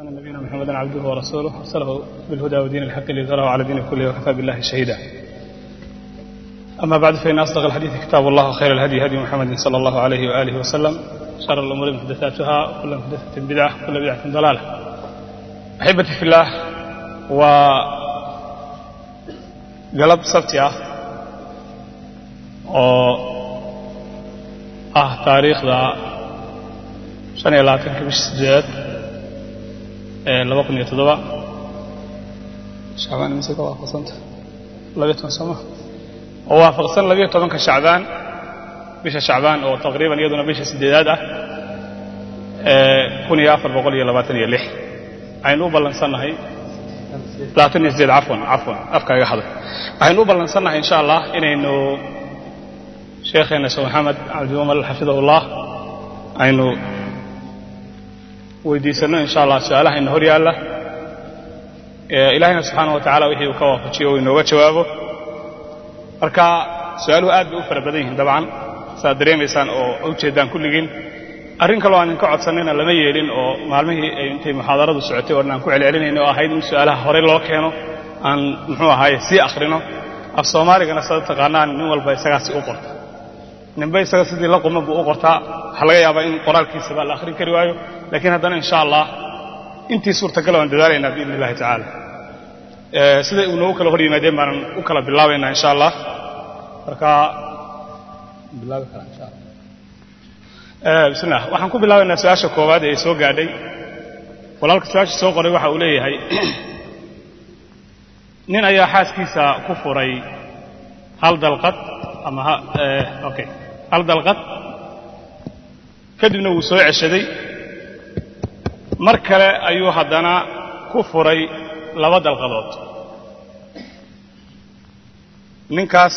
أن نبينا محمدا عبده ورسوله أرسله بالهدى ودين الحق ليظهره على دين كله وكفى بالله شهيدا أما بعد فإن أصدق الحديث كتاب الله وخير الهدي هدي محمد صلى الله عليه وآله وسلم شر الأمور محدثاتها وكل محدثة بدعة وكل بدعة ضلالة أحبتي في الله وقلب سبتي oo ah taariikhda shan iyo labaatanka bisha sideedaad ee laba kun iyo toddoba shacbaan imise ka waafaqsanta labiyo toban sooma oo waafaqsan labiyo tobanka shacbaan bisha shacbaan oo taqriiban iyaduna bisha sideedaad ah ee kun iyo afar boqol iyo labaatan iyo lix aynu u ballansannahay labaatan iyo sideed cafwan cafwan afka iga haday waxaynu u ballansannahay insha allah inaynu sheekheena sheekh maxamed cabdiumal xafidahullah aynu weydiisanno insha allah su-aalaha ina hor yaalla ilaahayna subxaana wa tacala wixii uu ka waafajiyo uu inooga jawaabo marka su-aaluhu aad bay u fara badan yihiin dabcan saaad dareemaysaan oo ujeeddaan kulligiin arrin kaloo aan idinka codsanayna lama yeelin oo maalmihii ay intay muxaadaradu socotay oo aan ku celcelinayno oo ahayd in su-aalaha horey loo keeno aan muxuu ahaaye sii akhrino af soomaaligana sada taqaanaan nin walba isagaasi u qorta ninba isaga sidii la quma buu u qortaa waxaa laga yaabaa in qoraalkiisaba la akhrin kari waayo laakiin haddana insha allah intii suurtagal waan dadaalaynaa biidn illahi tacaala siday uu noogu kala hor yimaadeen baanan u kala bilaabaynaa insha allah marka bilaabi kara insha allah bismillah waxaan ku bilaabaynaa su-aasha koowaad ee soo gaadhay walaalka su-aasha soo qoray waxa uu leeyahay nin ayaa xaaskiisa ku furay hal dalqad ama okay hal dalqad kadibna wuu soo ceshaday mar kale ayuu haddana ku furay laba dalqadood ninkaas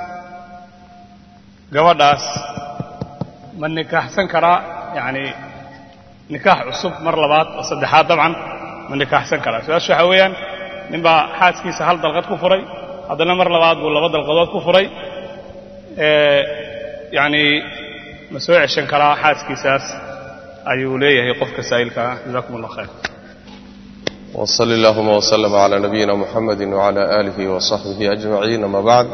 gabadhaas ma nikaaxsan karaa yacani nikaax cusub mar labaad oo saddexaad dabcan ma nikaaxsan karaa su-aashu waxaa weeyaan nin baa xaaskiisa hal dalqad ku furay haddana mar labaad buu laba dalqadood ku furay yacni ma soo ceshan karaa xaaskiisaas ayuu leeyahay qofka saa'ilka ah jazakum allah khayr وصل اللهم وسلم على نبينا محمد وعلى آله وصحبه أجمعين أما بعد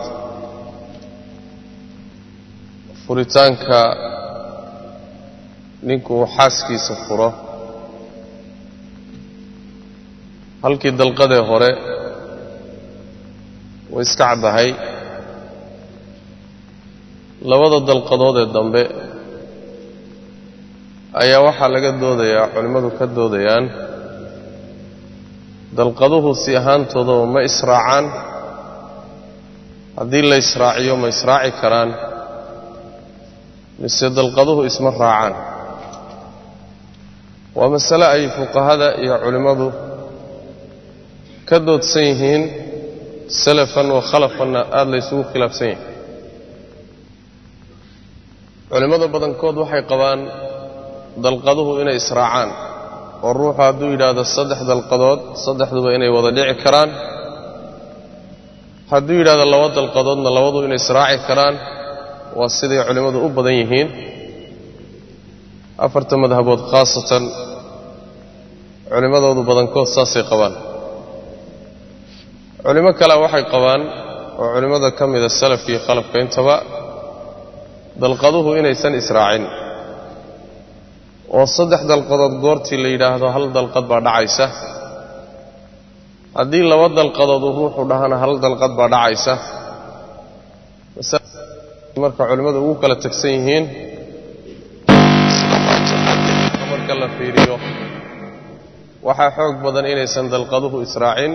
furitaanka ninkuu xaaskiisa furo halkii dalqadee hore way iska caddahay labada dalqadood ee dambe ayaa waxaa laga doodayaa culimmadu ka doodayaan dalqaduhu si ahaantoodaba ma israacaan haddii la israaciyo ma israaci karaan mise dalqaduhu isma raacaan waa masale ay fuqahada iyo culimmadu ka doodsan yihiin salafan wa khalafanna aada la ysugu khilaafsan yahay culimmada badankood waxay qabaan dalqaduhu inay israacaan oo ruuxu hadduu yidhaahdo saddex dalqadood saddexduba inay wada dhici karaan hadduu yidhahdo laba dalqadoodna labadu inay israaci karaan waa siday culimmadu u badan yihiin afarta madhabood khaasatan culimmadoodu badankood saasay qabaan culimo kale waxay qabaan oo culimmada ka mida salafka iyo khalafka intaba dalqaduhu inaysan israacin oo saddex dalqadood goortii la yidhaahdo hal dalqad baa dhacaysa haddii laba dalqadood uu ruuxu dhahana hal dalqad baa dhacaysa marka culimmadu ugu kala tegsan yihiin marka la fiiriyo waxaa xoog badan inaysan dalqaduhu israacin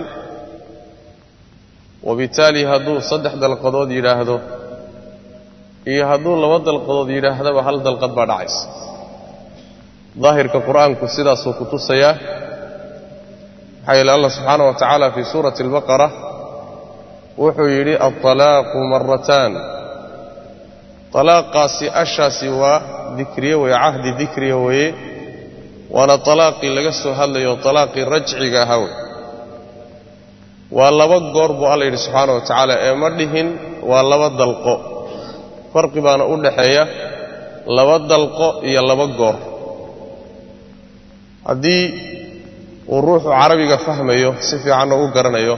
wabitaali hadduu saddex dalqadood yidhaahdo iyo hadduu laba dalqadood yidhaahdaba hal dalqad baa dhacaysa daahirka qur'aanku sidaasuu ku tusayaa maxaa yeele allah subxaana wa tacaala fii suurati albaqara wuxuu yidhi alطalaaqu marataan talaaqaasi ashaasi waa dikriye weye cahdi dikriya weeye waana talaaqii laga soo hadlayo talaaqii rajciga ahaa wey waa laba goor buu alla yidhi subxaana wa tacaala ee ma dhihin waa laba dalqo farqi baana u dhaxeeya laba dalqo iyo laba goor haddii uu ruuxu carabiga fahmayo si fiicanna u garanayo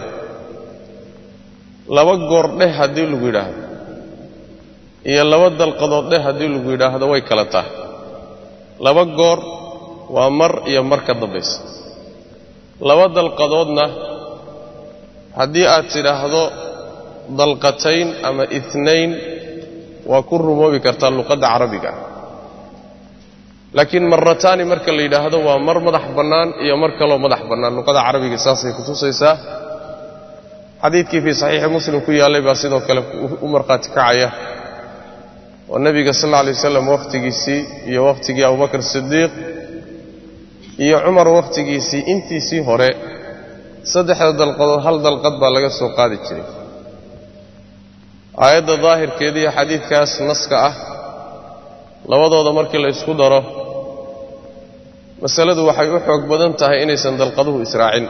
laba goor dheh haddii lagu yidhaahdo iyo laba dalqadood dheh haddii lagu yidhaahdo way kala tahay laba goor waa mar iyo mar ka dambaysa laba dalqadoodna haddii aad tidhaahdo dalqatayn ama itnayn waa ku rumoobi kartaa luqadda carabiga laakiin marataani marka la yidhaahdo waa mar madax bannaan iyo mar kaloo madax bannaan luqada carabiga saasay ku tusaysaa xadiidkii fii saxiixi muslim ku yaallay baa sidoo kale u markhaati kacaya oo nebiga sal alla alay wasalam wakhtigiisii iyo wakhtigii abubakar sidiiq iyo cumar wakhtigiisii intiisii hore saddexda dalqadood hal dalqad baa laga soo qaadi jiray aayadda daahirkeeda iyo xadiidkaas naska ah labadooda markii la isku daro masaladu waxay u xoog badan tahay inaysan dalqaduhu israacin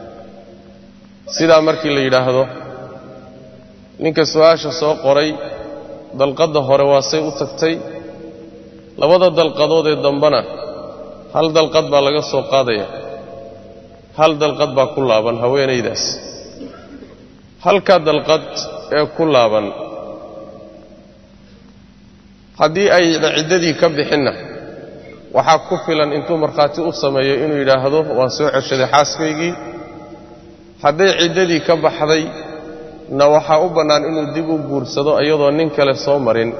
sidaa markii la yidhaahdo ninka su-aasha soo qoray dalqadda hore waa say u tagtay labada dalqadood ee dambena hal dalqad baa laga soo qaadaya hal dalqad baa ku laaban haweenaydaas halka dalqad ee ku laaban haddii ayna ciddadii ka bixinna waxaa ku filan intuu markhaati u sameeyo inuu yidhaahdo waan soo ceshaday xaaskaygii hadday ciddadii ka baxday na waxaa u bannaan inuu dib u guursado iyadoo nin kale soo marin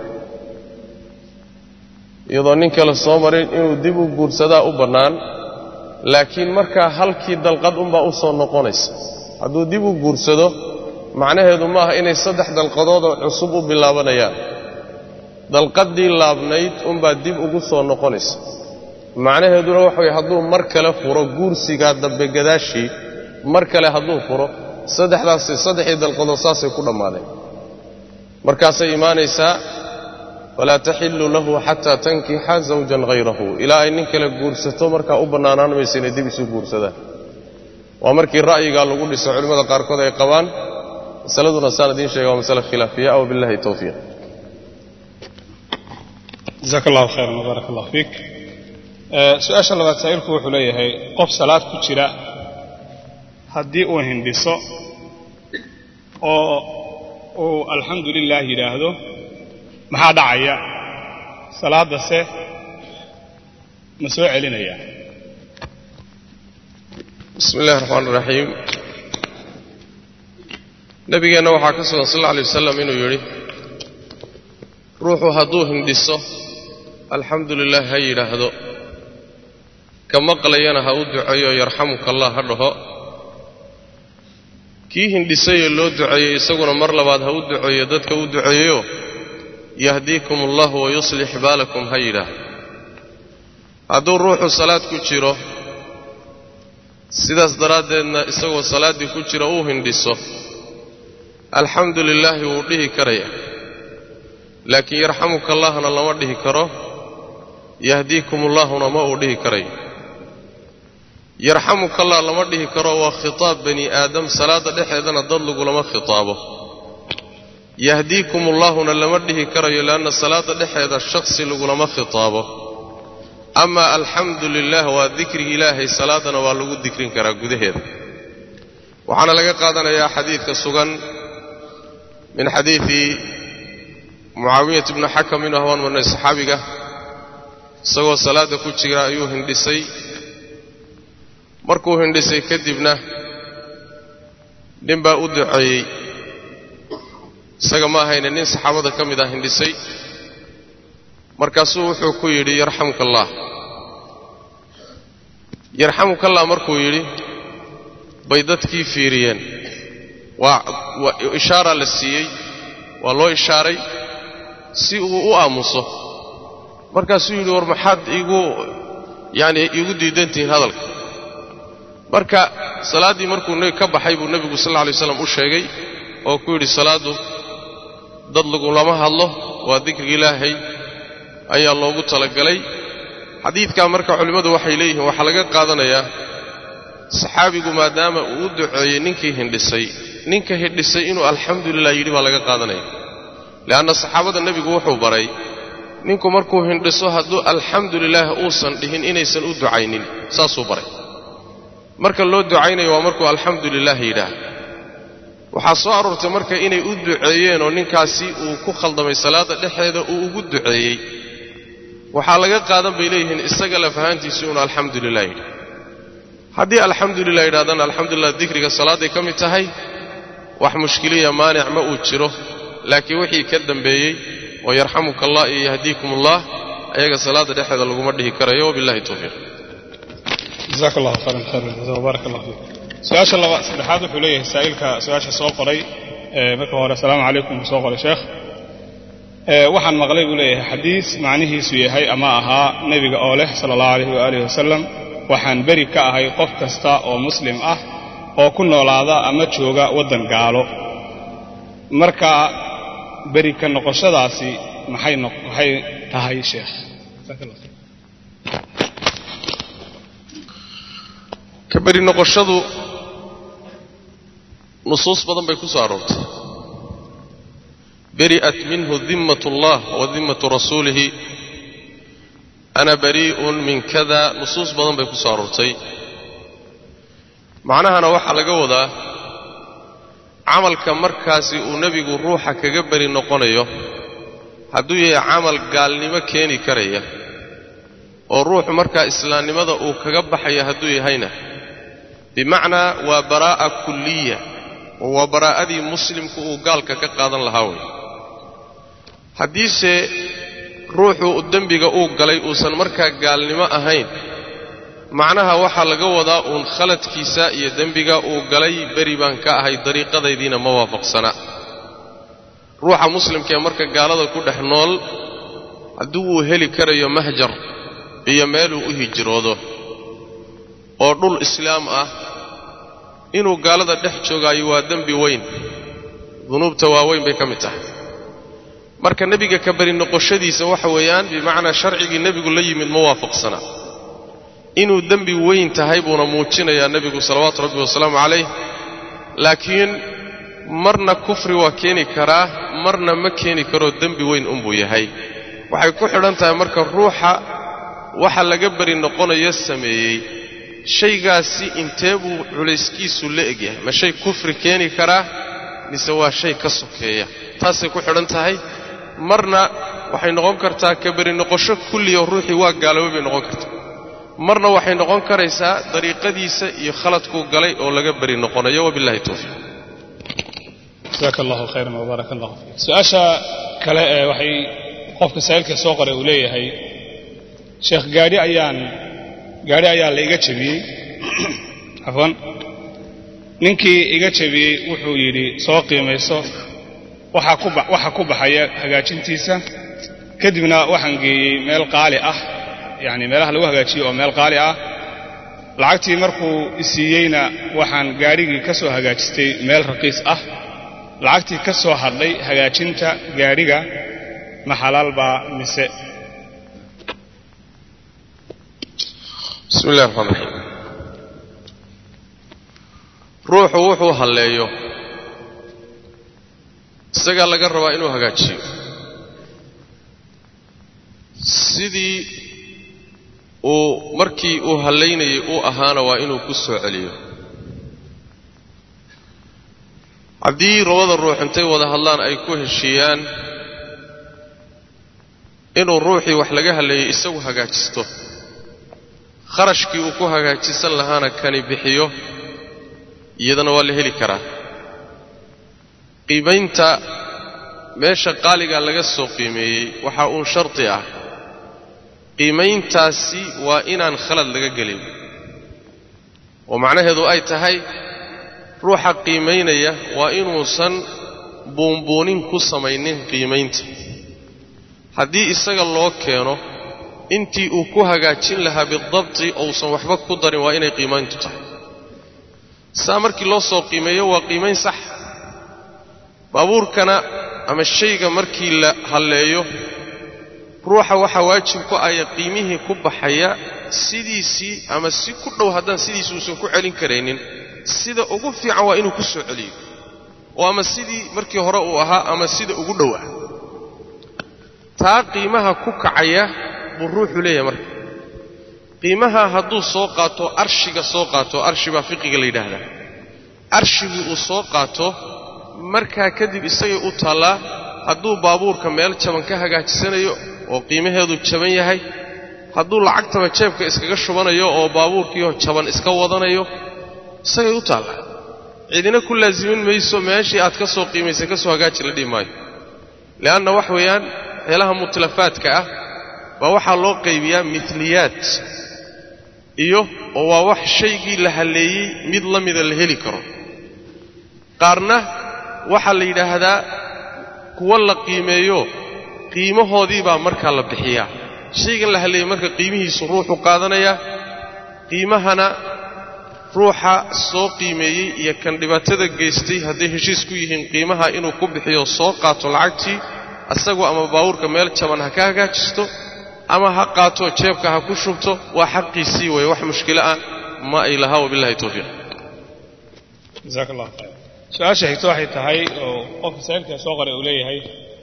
iyadoo nin kale soo marin inuu dib u guursadaa u bannaan laakiin markaa halkii dalqad unbaa u soo noqonaysa hadduu dib u guursado macnaheedu maaha inay saddex dalqadoodoo cusub u bilaabanayaan dalqaddii laabnayd unbaa dib ugu soo noqonaysa macnaheeduna waxa weye hadduu mar kale furo guursigaa dambe gadaashii mar kale hadduu furo saddexdaasi saddexdii dalqadood saasay ku dhammaadeen markaasay imaanaysaa falaa taxillu lahu xataa tankixa zawjan hayrahu ilaa ay nin kale guursato markaa u bannaanaan maysa inay dib isu guursadaan waa markii ra'yigaa lagu dhiso culimmada qaarkood ay qabaan masaladuna saan idiin sheega waa masale khilaafiya aw billahi towfiiq jazaaka allahu khayran wbaarak allah fiik su-aasha labaad saa'ilku wuxuu leeyahay qof salaad ku jira haddii uu hindhiso oo uu alxamdu lilah yidhaahdo maxaa dhacaya salaaddase ma soo celinaya bismi illahi raxmaan iraxiim nebigeenna waxaa ka sugan sal alla alay wasalam inuu yidhi ruuxu hadduu hindhiso alxamdu lilah ha yidhaahdo ka maqlayana ha u duceeyo yarxamuka allah ha dhaho kii hindhisayee loo duceeyey isaguna mar labaad ha u duceeyo dadka u duceeyeyo yahdiikum allahu wayuslix baalakum ha yidhaahdo hadduu ruuxu salaad ku jiro sidaas daraaddeedna isagoo salaaddii ku jira uu hindhiso alxamdu lilaahi wuu dhihi karaya laakiin yarxamuka allahna lama dhihi karo yahdiikum ullaahuna ma uu dhihi karayo yarxamuka allah lama dhihi karo waa khitaab bani aadam salaadda dhexeedana dad lagulama khitaabo yahdiikum ullaahuna lama dhihi karayo leanna salaadda dhexeeda shakhsi lagulama khitaabo amaa alxamdu lilah waa dikriga ilaahay salaadana waa lagu dikrin karaa gudaheeda waxaana laga qaadanayaa xadiidka sugan min xadiidi mucaawiyat bni xakam inu hawaan marnay saxaabiga isagoo salaadda ku jira ayuu hindhisay markuu hindhisay kadibna nin baa u duceeyey isaga ma ahayne nin saxaabada ka mid ah hindhisay markaasuu wuxuu ku yidhi yarxamuka allah yarxamuka allah markuu yidhi bay dadkii fiiriyeen waa waa ishaaraa la siiyey waa loo ishaaray si uu u aamuso markaasuu yidhi war maxaad iigu yaani iigu diidantihiin hadalka marka salaaddii markuu ka baxay buu nebigu sal alla alay waslam u sheegay oo ku yidhi salaaddu dad lagulama hadlo waa dikriga ilaahay ayaa loogu talagalay xadiidkaa marka culimmadu waxay leeyihiin waxaa laga qaadanayaa saxaabigu maadaama uu u duceeyey ninkii hindhisay ninka hindhisay inuu alxamdu lilah yidhi baa laga qaadanaya le'anna saxaabada nebigu wuxuu baray ninku markuu hindhiso hadduu alxamdu lilaah uusan dhihin inaysan u ducaynin saasuu baray marka loo ducaynayo waa markuu alxamdu lilah yidhaah waxaa soo aroortay marka inay u duceeyeen oo ninkaasi uu ku khaldamay salaadda dhexeeda uu ugu duceeyey waxaa laga qaadan bay leeyihiin isaga lafahaantiisu inuu alxamdu lilah yidhi haddii alxamdu lilah yidhahdana alxamdulilah dikriga salaadday ka mid tahay wax mushkiliya maanic ma uu jiro laakiin wixii ka dambeeyey oo yarxamuka allah iyo yahdiikum allah ayaga salaadda dhexeeda laguma dhihi karayo wabillahi towfiiq jazaak allahu khayran khayr baarak allah fiik su-aasha laba saddexaad wuxuu leeyahay saa'ilka su-aasha soo qoray marka hore asalaamu calaykum uu soo qoray sheekh waxaan maqlay buu leeyahay xadiis macnihiisu yahay ama ahaa nebiga oo leh sala allahu alayhi waaalih wasalam waxaan beri ka ahay qof kasta oo muslim ah oo ku noolaada ama jooga waddan gaalo marka beri ka noqoshadaasi maxay maxay tahay sheekh ka beri noqoshadu nusuus badan bay ku soo aroortay beri'at minhu dimmat ullah wa dimmatu rasuulihi ana barii'un min kada nusuus badan bay ku soo aroortay macnahana waxaa laga wadaa camalka markaasi uu nebigu ruuxa kaga beri noqonayo hadduu yahay camal gaalnimo keeni karaya oo ruuxu markaa islaamnimada uu kaga baxaya hadduu yahayna bimacnaa waa baraa'a kulliya oo waa baraa'adii muslimku uu gaalka ka qaadan lahaa wey haddiise ruuxu dembiga uu galay uusan markaa gaalnimo ahayn macnaha waxaa laga wadaa uun khaladkiisa iyo dembiga uu galay beri baan ka ahay dariiqadaydiina ma waafaqsana ruuxa muslimka ee marka gaalada ku dhex nool haddii uu heli karayo mahjar iyo meeluu u hijroodo oo dhul islaam ah inuu gaalada dhex joogaayo waa dembi weyn dunuubta waaweyn bay ka mid tahay marka nebiga ka beri noqoshadiisa waxa weeyaan bimacnaa sharcigii nebigu la yimid ma waafaqsana inuu dembi weyn tahay buuna muujinayaa nebigu salawaatu rabbi wasalaamu calayh laakiin marna kufri waa keeni karaa marna ma keeni karoo dembi weyn unbuu yahay waxay ku xidhan tahay marka ruuxa waxa laga beri noqonayo sameeyey shaygaasi intee buu culayskiisu la egyahay ma shay kufri keeni karaa mise waa shay ka sokeeya taasay ku xidhan tahay marna waxay noqon kartaa ka beri noqosho kulliyo ruuxii waa gaaloobay bay noqon kartaa marna waxay noqon karaysaa dariiqadiisa iyo khaladkuu galay oo laga beri noqonayo wabillahi towfiiq jazaaka allahu khayran wbaaraka allahu fiik su-aasha kale ee waxay qofka saa'ilka soo qoray uu leeyahay sheekh gaadhi ayaan gaadhi ayaa la iga jebiyey cafwan ninkii iga jebiyey wuxuu yidhi soo qiimayso waxaa ku waxaa ku baxaya hagaajintiisa kadibna waxaan geeyey meel qaali ah yacni meelaha lagu hagaajiyo oo meel qaali ah lacagtii markuu isiiyeyna waxaan gaadhigii ka soo hagaajistay meel raqiis ah lacagtii ka soo hadhay hagaajinta gaadhiga ma xalaal baa mise bismi illahi raxmaan raxiim ruuxu wuxuu halleeyo isagaa laga rabaa inuu hagaajiyo sidii uu markii uu hallaynayay uu ahaana waa inuu ku soo celiyo haddii labada ruux intay wada hadlaan ay ku heshiiyaan inuu ruuxii wax laga halleeyey isagu hagaajisto kharashkii uu ku hagaajisan lahaana kani bixiyo iyadana waa la heli karaa qiimaynta meesha qaaligaa laga soo qiimeeyey waxaa uun shardi ah qiimayntaasi waa inaan khalad laga gelin oo macnaheedu ay tahay ruuxa qiimaynaya waa inuusan buunbuunin ku samaynin qiimaynta haddii isaga loo keeno intii uu ku hagaajin lahaa bidabti ousan waxba ku darin waa inay qiimayntu tahay saa markii loo soo qiimeeyo waa qiimayn sax baabuurkana ama shayga markii la halleeyo ruuxa waxaa waajib ku aya qiimihii ku baxaya sidiisii ama si ku dhow haddaan sidiisi uusan ku celin karaynin sida ugu fiican waa inuu ku soo celiyo oo ama sidii markii hore uu ahaa ama sida ugu dhow ah taa qiimaha ku kacaya buu ruuxu leeyahay marka qiimaha hadduu soo qaato arshiga soo qaato arshi baa fiqiga la yidhaahdaa arshigii uu soo qaato markaa kadib isagay u taallaa hadduu baabuurka meel jaban ka hagaajisanayo oo qiimaheedu jaban yahay hadduu lacagtaba jeebka iskaga shubanayo oo baabuurkiioo jaban iska wadanayo isagay u taallaa cidina ku laasimin mayso meeshii aad ka soo qiimaysay ka soo hagaaji la dhihi maayo le'anna wax weeyaan meelaha mutlafaadka ah baa waxaa loo qaybiyaa miliyaad iyo oo waa wax shaygii la halleeyey mid la mida la heli karo qaarna waxaa la yidhaahdaa kuwa la qiimeeyo qiimahoodii baa markaa la bixiyaa shaygan la halleeyey marka qiimihiisu ruuxu qaadanayaa qiimahana ruuxa soo qiimeeyey iyo kan dhibaatada geystay hadday heshiis ku yihiin qiimaha inuu ku bixiyo soo qaato lacagtii asagoo ama baawurka meel jaban ha ka hagaajisto ama ha qaato jeebka ha ku shubto waa xaqiisii weeye wax mushkilo ah ma ay lahaa wabillahi towfiiq jasaaka allah khayr su-aasha xigto waxay tahay oo qofka saa'ilka soo qoray uu leeyahay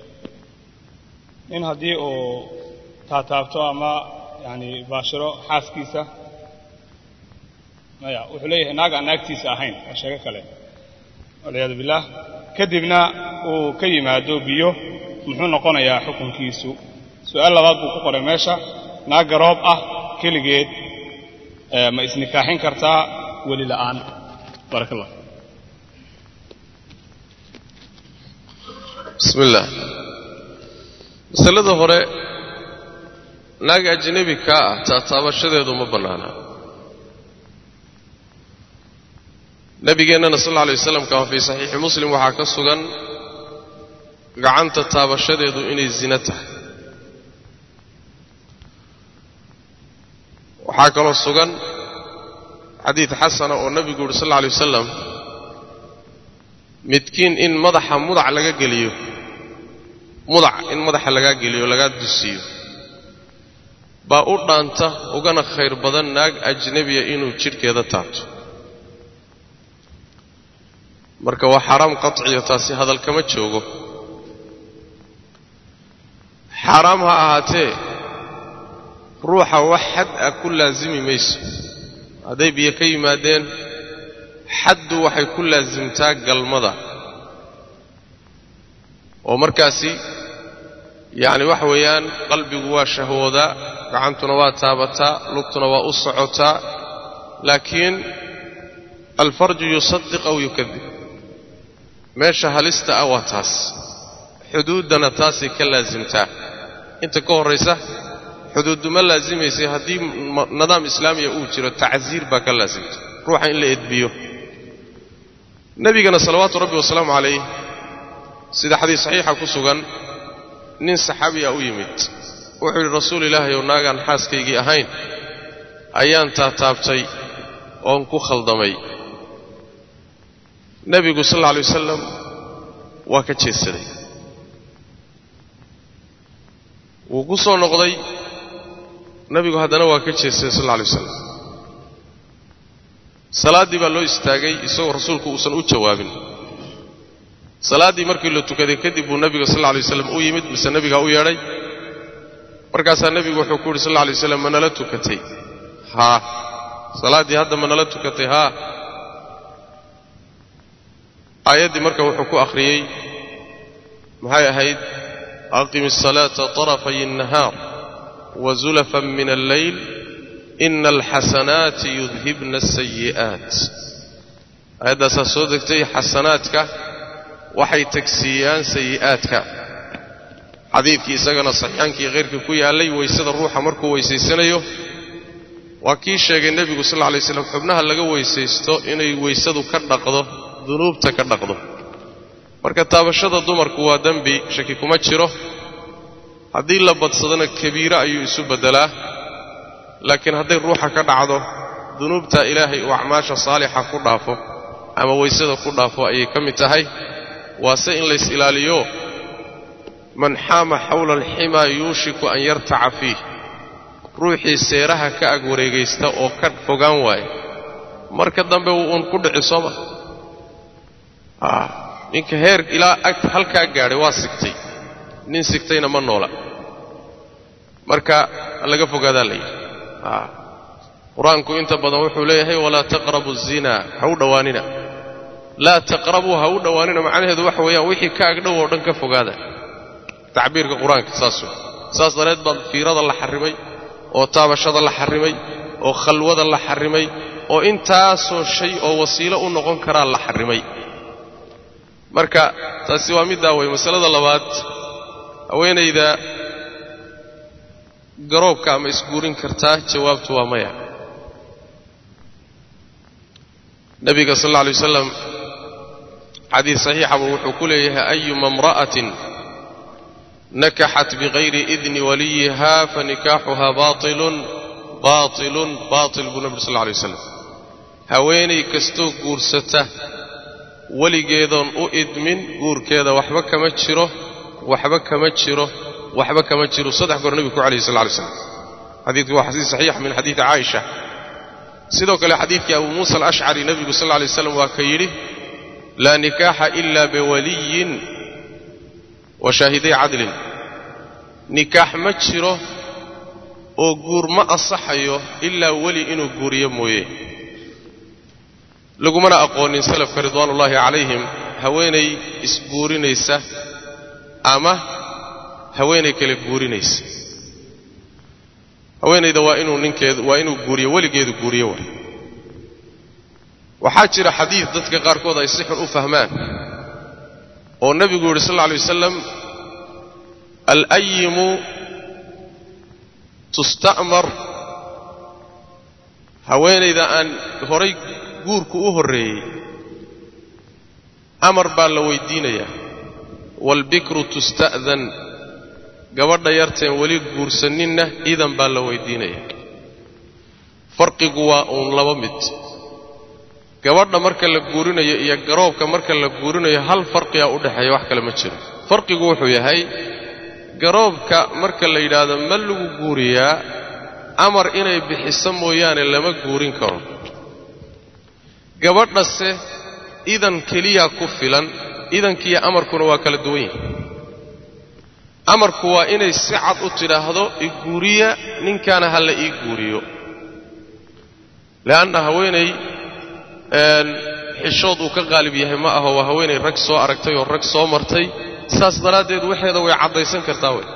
in haddii uu taataabto ama yani baashiro xaaskiisa maya wuxuu leeyahay naag aan naagtiisa ahayn waa sheego kale walciyaadu billaah kadibna uu ka yimaado biyo muxuu noqonayaa xukunkiisu su-aal labaad buu ku qoray meesha naag garoob ah keligeed ma isnikaaxin kartaa weli la'aan barak allah bismi illaah masalada hore naag ajnebi kaa ah taataabashadeedu ma bannaana nabigeennana sal alla alay waslam kama fii saxiixi muslim waxaa ka sugan gacanta taabashadeedu inay zina tahay waxaa kaloo sugan xadiid xasana oo nebigu yuhi sal alla alay wasalam midkiin in madaxa mudac laga geliyo mudac in madaxa lagaa geliyo lagaa dusiiyo baa u dhaanta ugana khayr badan naag ajnebiya inuu jidhkeeda taabto marka waa xaaraam qaciyo taasi hadal kama joogo xaaraam ha ahaatee ruuxa wax xad ah ku laasimi mayso hadday biyo ka yimaadeen xaddu waxay ku laasimtaa galmada oo markaasi yacni waxa weeyaan qalbigu waa shahwoodaa gacantuna waa taabataa lugtuna waa u socotaa laakiin alfarju yusadiq aw yukadib meesha halista ah waa taas xuduuddana taasay ka laasimtaa inta ka horraysa xuduudduma laasimaysay haddii nidaam islaamiya uu jiro tacsiir baa ka laasimta ruuxa in la edbiyo nebigana salawaatu rabbi wasalaamu calayh sida xadiis saxiixa ku sugan nin saxaabiya u yimid wuxuu yidhi rasuul ilaahay ow naagaan xaaskaygii ahayn ayaan taataabtay oon ku khaldamay nebigu sal alla alay wasalam waa ka jeedsaday wuu ku soo noqday nebigu haddana waa ka jeedsaday sal alla alay wasalam salaaddii baa loo istaagay isagoo rasuulku uusan u jawaabin salaaddii markii la tukaday kadib buu nebiga sal alla alay waslam u yimid mise nebigaa u yeedhay markaasaa nebigu wuxuu ku yidhi sal alla alay waslam ma nala tukatay haa salaaddii hadda ma nala tukatay haa aayaddii marka wuxuu ku akhriyey maxay ahayd aqimi الsalaata طarafay الnahaar wazulafan min alleyl ina alxasanaati yudhibna asayi'aat aayaddaasaa soo degtay xasanaadka waxay tagsiiyaan sayi'aadka xadiidkii isagana saxiixaankii khayrkii ku yaallay weysada ruuxa markuu weysaysanayo waa kii sheegay nebigu sal lla lay slam xubnaha laga weysaysto inay weysadu ka dhaqdo dunuubta ka dhaqdo marka taabashada dumarku waa dembi shaki kuma jiro haddii la badsadona kabiiro ayuu isu beddelaa laakiin hadday ruuxa ka dhacdo dunuubta ilaahay uu acmaasha saalixa ku dhaafo ama weysada ku dhaafo ayay ka mid tahay waase in lays ilaaliyo man xaama xawla alximaa yuushiku an yartaca fiih ruuxii seeraha ka ag wareegaysta oo ka fogaan waaye marka dambe wuu uun ku dhici sooma ninka heer ilaa ag halkaa gaadhay waa sigtay nin sigtayna ma noola marka laga fogaadaa la yidhi qur-aanku inta badan wuxuu leeyahay walaa taqrabu الzinaa ha u dhowaanina laa taqrabuu ha u dhowaanina macnaheedu waxa weeyaan wixii ka agdhow oo dhan ka fogaada tacbiirka qur-aanka saas wey saas dareed baa fiirada la xarrimay oo taabashada la xarrimay oo khalwada la xarrimay oo intaasoo shay oo wasiilo u noqon karaa la xarrimay marka taasi waa middaa wey masalada labaad haweenayda garoobka ama isguurin kartaa jawaabtu waa maya nabiga sal alla alay wasalam xadiid saxiixabu wuxuu ku leeyahay ayuma imra'atin nakaxat bikayri idni waliyiha fanikaaxuha baailun baailun baatil buu nabi sal lla alay waslam haweenay kastoo guursata weligeedoon u idmin guurkeeda waxba kama jiro waxba kama jiro waxba kama jiro saddex goor nebigu ku alayhi sal lay slam xadiidku waa xadiid saxiix min xadiidi caaisha sidoo kale xadiidkii abu muusa alashcari nebigu sal lla lay slam waa ka yidhi laa nikaaxa ila biwaliyin wa shaahiday cadlin nikaax ma jiro oo guur ma ansaxayo ilaa weli inuu guuriyo mooye lagumana aqoonin salafka ridwaanullaahi calayhim haweenay isguurinaysa ama haweenay kale guurinaysa haweenayda waa inuu ninkeedu waa inuu guuriyo weligeedu guuriyo war waxaa jira xadiid dadka qaarkood ay si xun u fahmaan oo nebigu yidhi sal alla alay wasalam alayimu tusta'mar haweenayda aan horay guurku u horreeyey amar baa la weydiinayaa waalbikru tusta'dan gabadha yarteen weli guursaninna idan baa la weydiinayaa farqigu waa uun laba mid gabadha marka la guurinayo iyo garoobka marka la guurinayo hal farqigaa u dhexeeya wax kale ma jiro farqigu wuxuu yahay garoobka marka la yidhaahdo ma lagu guuriyaa amar inay bixiso mooyaane lama guurin karo gabadhase idan keliyaa ku filan idankiiyo amarkuna waa kala duwan yihin amarku waa inay si cad u tidhaahdo iguuriya ninkaana ha la ii guuriyo le'anna haweenay xishood uu ka qaalib yahay ma aho waa haweenay rag soo aragtay oo rag soo martay saas daraaddeed waxeeda way caddaysan kartaa wey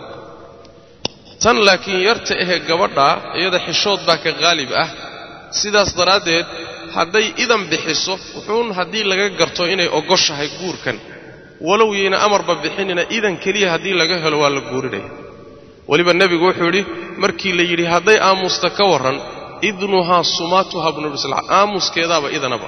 tan laakiin yarta ahee gabadha iyada xishood baa ka qaalib ah sidaas daraaddeed hadday idan bixiso wuxuun haddii laga garto inay ogoshahay guurkan walow yayna amarba bixinina idan keliya haddii laga helo waa la guurinaya weliba nebigu wuxuu yidhi markii la yidhi hadday aamusta ka warran idnuhaa sumaatuha buu nabi sal aamuskeedaaba idanaba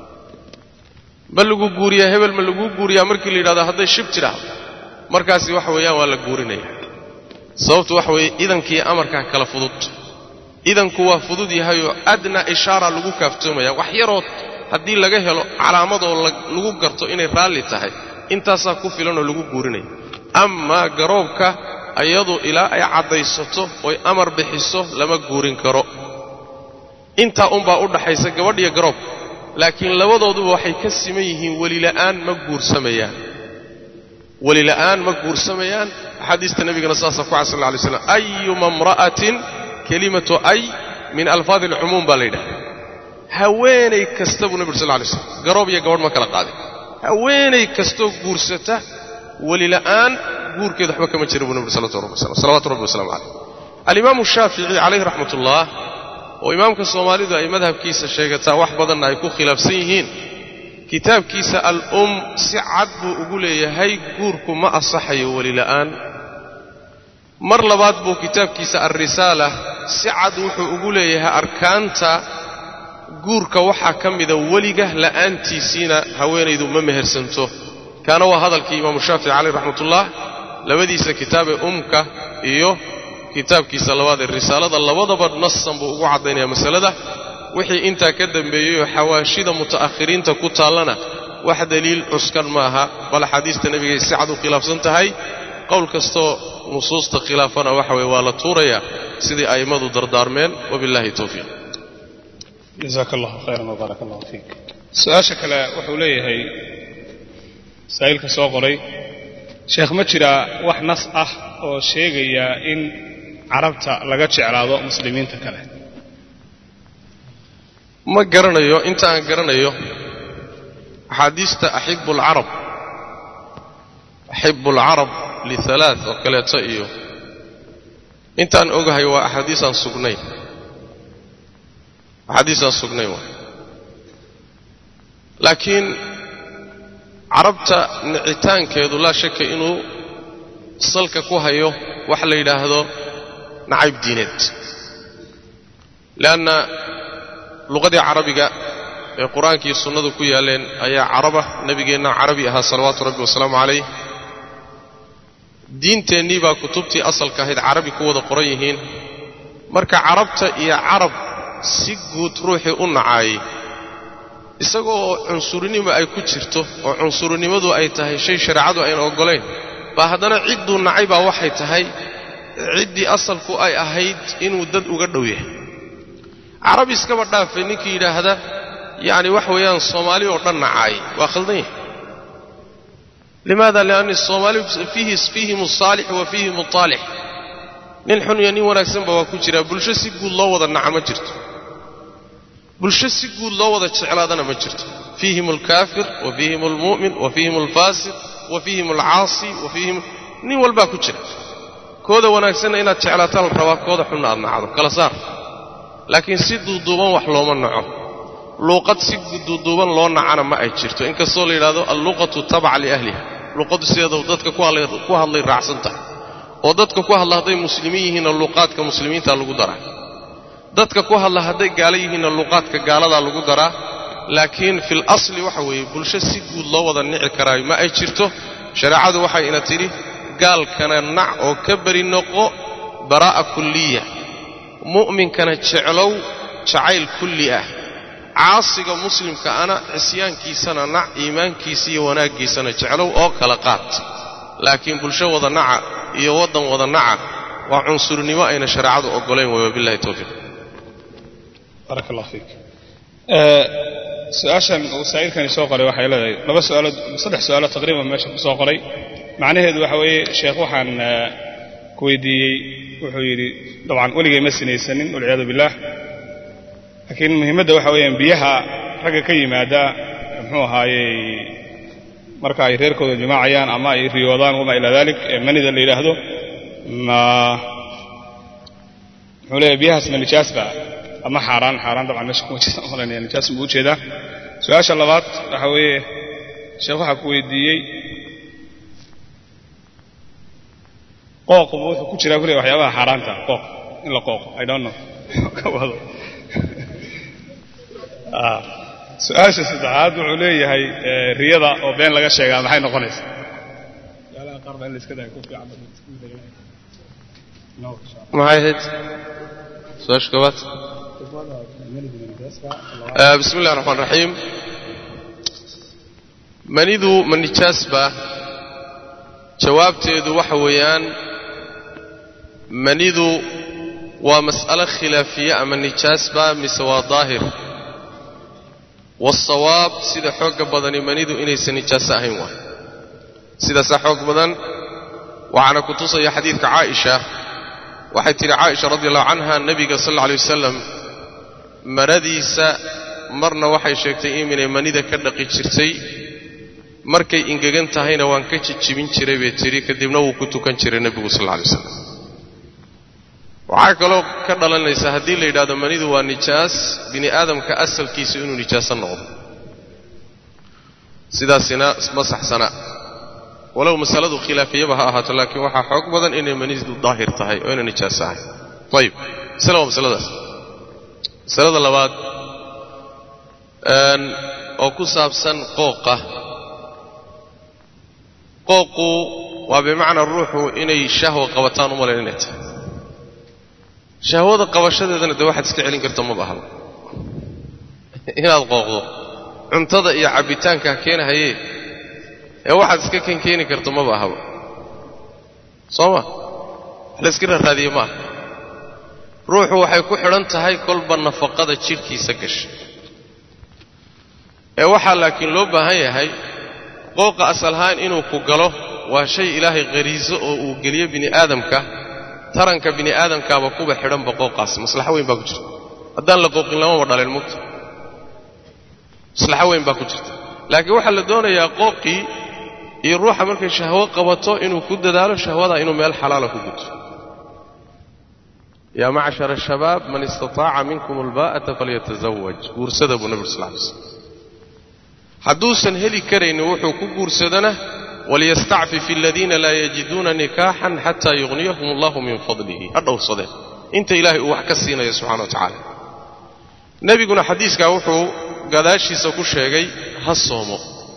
ma lagu guuriyaa hebel ma laguu guuriyaa markii la yidhahdo hadday shib tidhaahdo markaasi waxa weeyaan waa la guurinaya sababtu waxa weeye idankiiyo amarkaa kala fudud idanku waa fudud yahayoo adna ishaara lagu kaaftoomaya wax yarood haddii laga helo calaamadoo lagu garto inay raalli tahay intaasaa ku filanoo lagu guurinaya amaa garoobka ayadu ilaa ay caddaysato oy amar bixiso lama guurin karo intaa unbaa u dhaxaysa gabadh iyo garoobka laakiin labadooduba waxay ka siman yihiin welila'aan ma guursamayaan welila'aan ma guursamayaan axaadiista nebigana saasaa ku cay sal lla alay slam ayuma imra'atin kelimatu ay min alfaadi alcumuum baa la yidhaha haweenay kasta buu nebi ur sal lla alay slam garoob iyo gabadh ma kala qaadin haweenay kastoo guursata welila'aan guurkeeda waxba kama jira buu nebi ur salawaatu rabbi wasalamu caleyh alimaamu shaafici calayhi raxmat ullah oo imaamka soomaalidu ay madhabkiisa sheegataa wax badanna ay ku khilaafsan yihiin kitaabkiisa al-um si cad buu ugu leeyahay guurku ma asaxayo welila'aan mar labaad buu kitaabkiisa alrisaala si cad wuxuu ugu leeyahay arkaanta guurka waxaa ka mida weliga la'aantiisiina haweenaydu ma mehersanto kaana waa hadalkii imaamu shaafici caleyh raxmatullah labadiisa kitaabee umka iyo kitaabkiisa labaad ee risaalada labadaba nasan buu ugu caddaynaya masalada wixii intaa ka dambeeyeyoo xawaashida muta'akhiriinta ku taallana wax daliil cuskan ma aha bal axaadiista nebigay si cad u khilaafsan tahay qowl kastoo nusuusta khilaafana waxa weye waa la tuurayaa sidii a'immadu dardaarmeen wabillahi towfiiq jasaaka allahu khayran wbaarak allahu fiik su-aasha kale wuxuu leeyahay saa'ilka soo qoray sheekh ma jiraa wax nas ah oo sheegaya in carabta laga jeclaado muslimiinta kale ma garanayo inta aan garanayo axaadiista axibu alcarab axibu alcarab lihalaa oo kaleeto iyo intaan ogahay waa axaadiisaan sugnayn axaadiisaan sugnayn waa laakiin carabta nicitaankeedu laa shaka inuu salka ku hayo wax la yidhaahdo nacayb diineed leanna luqadii carabiga ee qur-aankii sunnadu ku yaalleen ayaa caraba nebigeenna carabi ahaa salawaatu rabbi wasalaamu calayh diinteennii baa kutubtii asalka ahayd carabi ku wada qoran yihiin marka carabta iyo carab si guud ruuxii u nacaayay isagoo cunsurinimo ay ku jirto oo cunsurinimadu ay tahay shay shareecadu ayna oggolayn baa haddana cidduu nacay baa waxay tahay ciddii asalku ay ahayd inuu dad uga dhow yahay carab iskaba dhaafay ninkii yidhaahda yacni wax weeyaan soomaali oo dhan nacaay waa khaldan yahay limaada lianni soomaali fiihim asaalix wa fiihim altaalix nin xun iyo nin wanaagsanba waa ku jiraa bulsho si guud loo wada naca ma jirto bulsho si guud loo wada jeclaadana ma jirto fiihim alkaafir wa fiihim almu'min wa fiihim alfaasiq wa fiihim alcaasi wa fiihim nin walbaa ku jira kooda wanaagsanna inaad jeclaataan la rabaa kooda xunna aad nacdo kala saar laakiin si duuduuban wax looma naco luuqad si duuduuban loo nacana ma ay jirto inkastoo la yidhahdo alluqatu tabaca liahliha luuqaddu sideeda dadka ku hadlay raacsan tahay oo dadka ku hadla hadday muslimiin yihiinna luuqaadka muslimiinta lagu daraa dadka ku hadla hadday gaalo yihiinna luuqaadka gaaladaa lagu daraa laakiin fil asli waxa weeye bulsho si guud loo wada nici karaayo ma ay jirto shareecadu waxay ina tidhi gaalkana nac oo ka beri noqo baraa'a kulliya mu'minkana jeclow jacayl kulli ah caasiga muslimka ana cisyaankiisana nac iimaankiisa iyo wanaaggiisana jeclow oo kala qaad laakiin bulsho wada naca iyo waddan wada naca waa cunsurnimo ayna shareecadu oggolayn way wabillahi towfiiq barak allah fiik su-aashan uu saa'ilkani soo qoray waxay leedahay laba su'aalood saddex su'aalood taqriiban meesha ku soo qoray macnaheedu waxa weeye sheekh waxaan ku weydiiyey wuxuu yidhi dabcan weligay ma sinaysanin walciyaadu billaah laakiin muhiimadda waxa weeyaan biyaha ragga ka yimaada muxuu ahaayey marka ay reerkooda jimaacayaan ama ay riyoodaan wamaa ilaa dalik ee manida la yidhaahdo ma muxuu leeyahay biyahaas ma nijaas ba ama xaaraan xaaraan dabcan meesha kuma jeeda malanaya nijaas buu u jeedaa su-aasha labaad waxa weeye sheekh waxaa ku weydiiyey qooqu wuxuu ku jiraa kuliya waxyaabaha xaaraanta qooq in la qooqo i don't know ka wado su-aasha saddexaad wuxuu leeyahay riyada oo been laga sheegaa maxay noqonaysaa maxay ahayd su-aasha koobaad bismi illahi raxmaan raxiim manidu ma nijaas ba jawaabteedu waxa weeyaan manidu waa mas'alo khilaafiye ama nijaas ba mise waa daahir waasawaab sida xoogga badani manidu inaysan nijaaso ahayn waay sidaasaa xoog badan waxaana ku tusaya xadiidka caaisha waxay tidhi caaisha radi allahu canha nebiga sal alla alay wasalam maradiisa marna waxay sheegtay iminay manida ka dhaqi jirtay markay ingegan tahayna waan ka jijibin jiray bay tidhi kadibna wuu ku tukan jiray nebigu sal alla alay wasalam waxaa kaloo ka dhalanaysa haddii la yidhahdo manidu waa nijaas bini aadamka asalkiisa inuu nijaaso noqdo sidaasina ma saxsana walow masaladu khilaafiyaba ha ahaato laakiin waxaa xoog badan inay manidu daahir tahay oo inay nijaaso ahay ayib masale waa masaladaas masalada labaad oo ku saabsan qooqa qooqu waa bimacnaa ruuxu inay shahwa qabataan u malayn inay tahay shahwada qabashadeedana dee waxaad iska celin karta maba ahaba inaad qooqdo cuntada iyo cabbitaankaa keenahayee ee waxaad iska kan keeni karta maba ahaba soo ma wax layska rarraadiye maaha ruuxu waxay ku xidhan tahay kolba nafaqada jidhkiisa gasha ee waxaa laakiin loo baahan yahay qooqa asalahaan inuu ku galo waa shay ilaahay khariiso oo uu geliyo bini aadamka taranka bini aadamkaaba kuba xidhanba qooqaasi maslaxo weyn baa ku jirta haddaan la qooqin lamaba dhaleen mugta maslaxo weyn baa ku jirta laakiin waxaa la doonayaa qooqii iyo ruuxa markay shahwo qabato inuu ku dadaalo shahwadaa inuu meel xalaala ku guto yaa macshara shabaab man istataaca minkum albaa'ata falyatazawaj guursada buu nabig sal lay slam hadduusan heli karaynin wuxuu ku guursadana waliyastacfif aladiina laa yajiduuna nikaaxan xataa yugniyahum allahu min fadlihi ha dhowrsadeen inta ilaahay uu wax ka siinayo subxana wa tacaala nebiguna xadiiskaa wuxuu gadaashiisa ku sheegay ha soomo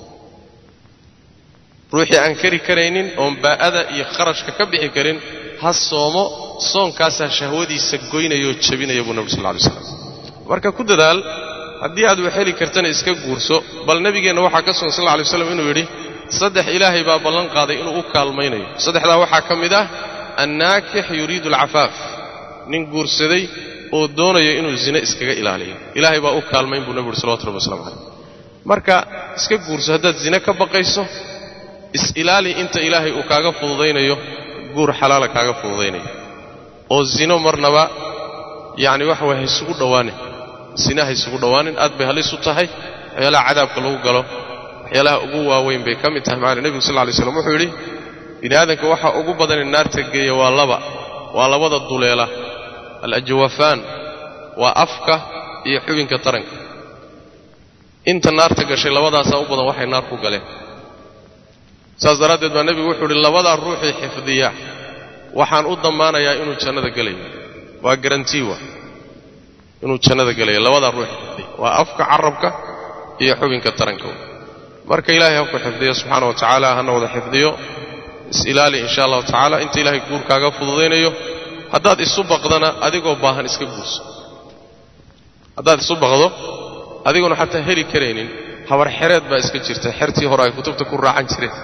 ruuxii aan kari karaynin oon baa'ada iyo kharashka ka bixi karin ha soomo soonkaasaa shahwadiisa goynaya oo jabinaya buu nebi sal lla alay slam marka ku dadaal haddii aad wax heli kartana iska guurso bal nebigeenna waxaa ka sugan sal lla alay waslam inuu yidhi saddex ilaahay baa ballan qaaday inuu u kaalmaynayo saddexdaa waxaa ka mid ah annaakix yuriidu alcafaaf nin guursaday oo doonaya inuu zine iskaga ilaaliyo ilaahay baa u kaalmayn buu nebi uhi salawatu rabbi waslamu calayh marka iska guurso haddaad zine ka baqayso is-ilaali inta ilaahay uu kaaga fududaynayo guur xalaala kaaga fududaynayo oo zino marnaba yacni waxa waye haysugu dhowaanin zine haysugu dhowaanin aad bay halis u tahay waxyaalaha cadaabka lagu galo waxyaalaha ugu waaweyn bay ka mid tahay macana nebigu sal lla lay slam wuxuu yidhi bini aadamka waxaa ugu badane naarta geeya waa laba waa labada duleela alajwafaan waa afka iyo xubinka taranka inta naarta gashay labadaasaa u badan waxay naar ku galeen saas daraaddeed baa nebigu wuxuu idhi labadaa ruuxii xifdiya waxaan u dammaanayaa inuu jannada gelayo waa garantiiwa inuu jannada gelayo labadaa ruuxi xifdiya waa afka carabka iyo xubinka taranka marka ilaahay habku xifdiyo subxaana wa tacaala hana wada xifdiyo is-ilaali insha allahu tacaala inta ilaahay guurkaaga fududaynayo haddaad isu baqdana adigoo baahan iska guurso haddaad isu baqdo adigoona xataa heli karaynin habar xereed baa iska jirta xertii hore ay kutubta ku raacan jireen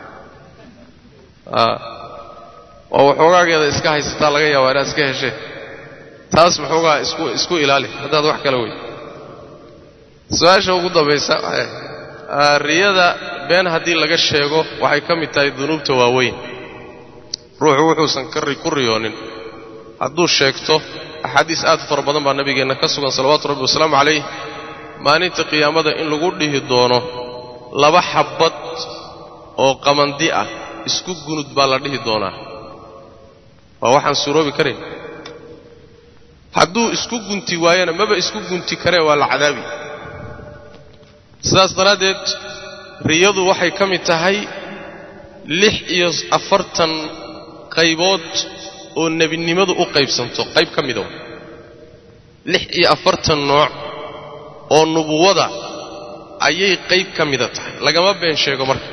oo waxoogaageeda iska haysataa laga yaabaa inaad iska heshee taas maxoogaa isku isku ilaali haddaad wax kala wey su-aasha ugu dambaysa riyada been haddii laga sheego waxay ka mid tahay dunuubta waaweyn ruuxu wuxuusan ku riyoonin hadduu sheegto axaadiis aad u fara badan baa nabigeenna ka sugan salawaatu rabbi wasalaamu calayh maalinta qiyaamada in lagu dhihi doono laba xabbad oo qamandi ah isku gunud baa la dhihi doonaa waa waxaan suuroobi karayn hadduu isku gunti waayana maba isku gunti karee waa la cadaabi sidaas daraaddeed riyadu waxay ka mid tahay lix iyo afartan qaybood oo nebinimadu u qaybsanto qayb ka mida lix iyo afartan nooc oo nubuwada ayay qayb ka mida tahay lagama been sheego marka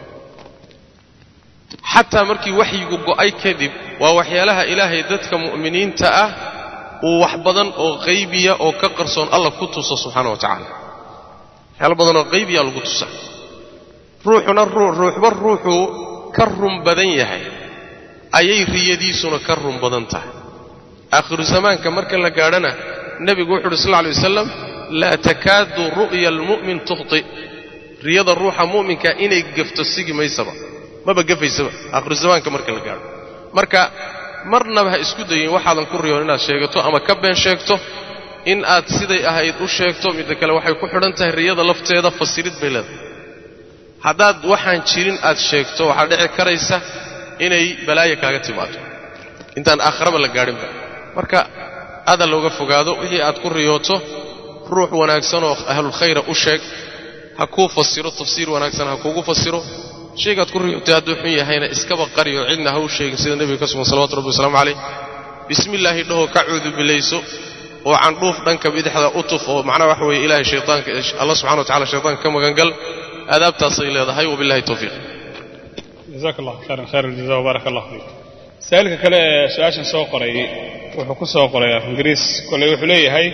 xataa markii waxyigu go'ay kadib waa waxyaalaha ilaahay dadka mu'miniinta ah uu wax badan oo qaybiya oo ka qarsoon alla ku tuso subxaana wa tacaala waxyaalo badan oo qaybiya lagu tusa ruuxuna ruuxba ruuxuu ka run badan yahay ayay riyadiisuna ka run badan tahay aakhiru zamaanka marka la gaadhana nebigu wuxu uhi sal lla alay wasalam laa takaadu ru'ya almu'min tukhti riyada ruuxa mu'minka inay gafto sigi maysaba maba gafaysaba aakhiru zamaanka marka la gaadho marka marnaba ha isku dayin waxaadan ku riyoon inaad sheegato ama ka been sheegto in aad siday ahayd u sheegto midda kale waxay ku xidhan tahay riyada lafteeda fasirid bay leedahay haddaad waxaan jirin aad sheegto waxaa dhici karaysa inay balaayo kaaga timaado intaan aakharaba la gaadhinba marka aada looga fogaado wixii aad ku riyooto ruux wanaagsanoo ahlulkhayra u sheeg ha kuu fasiro tafsiir wanaagsan ha kuugu fasiro shaygaad ku riyootay hadduu xun yahayna iskaba qariyo cidna ha u sheegin sida nebiga ka sugan salawatu rabbi wasalaamu calayh bismillaahi dhahoo ka cuudubilayso oo candhuuf dhanka bidixda u tuf oo macnaha waxa weeye ilahay shaytaanka allah subxana wa tacala shaytaanka ka magangal aadaabtaasay leedahay wabillahi towfiiq jazaak allah khayran khayr aljaza wbaaraka allah fiik saa'ilka kale ee su-aashan soo qoray wuxuu ku soo qoray af ingiriis kolley wuxuu leeyahay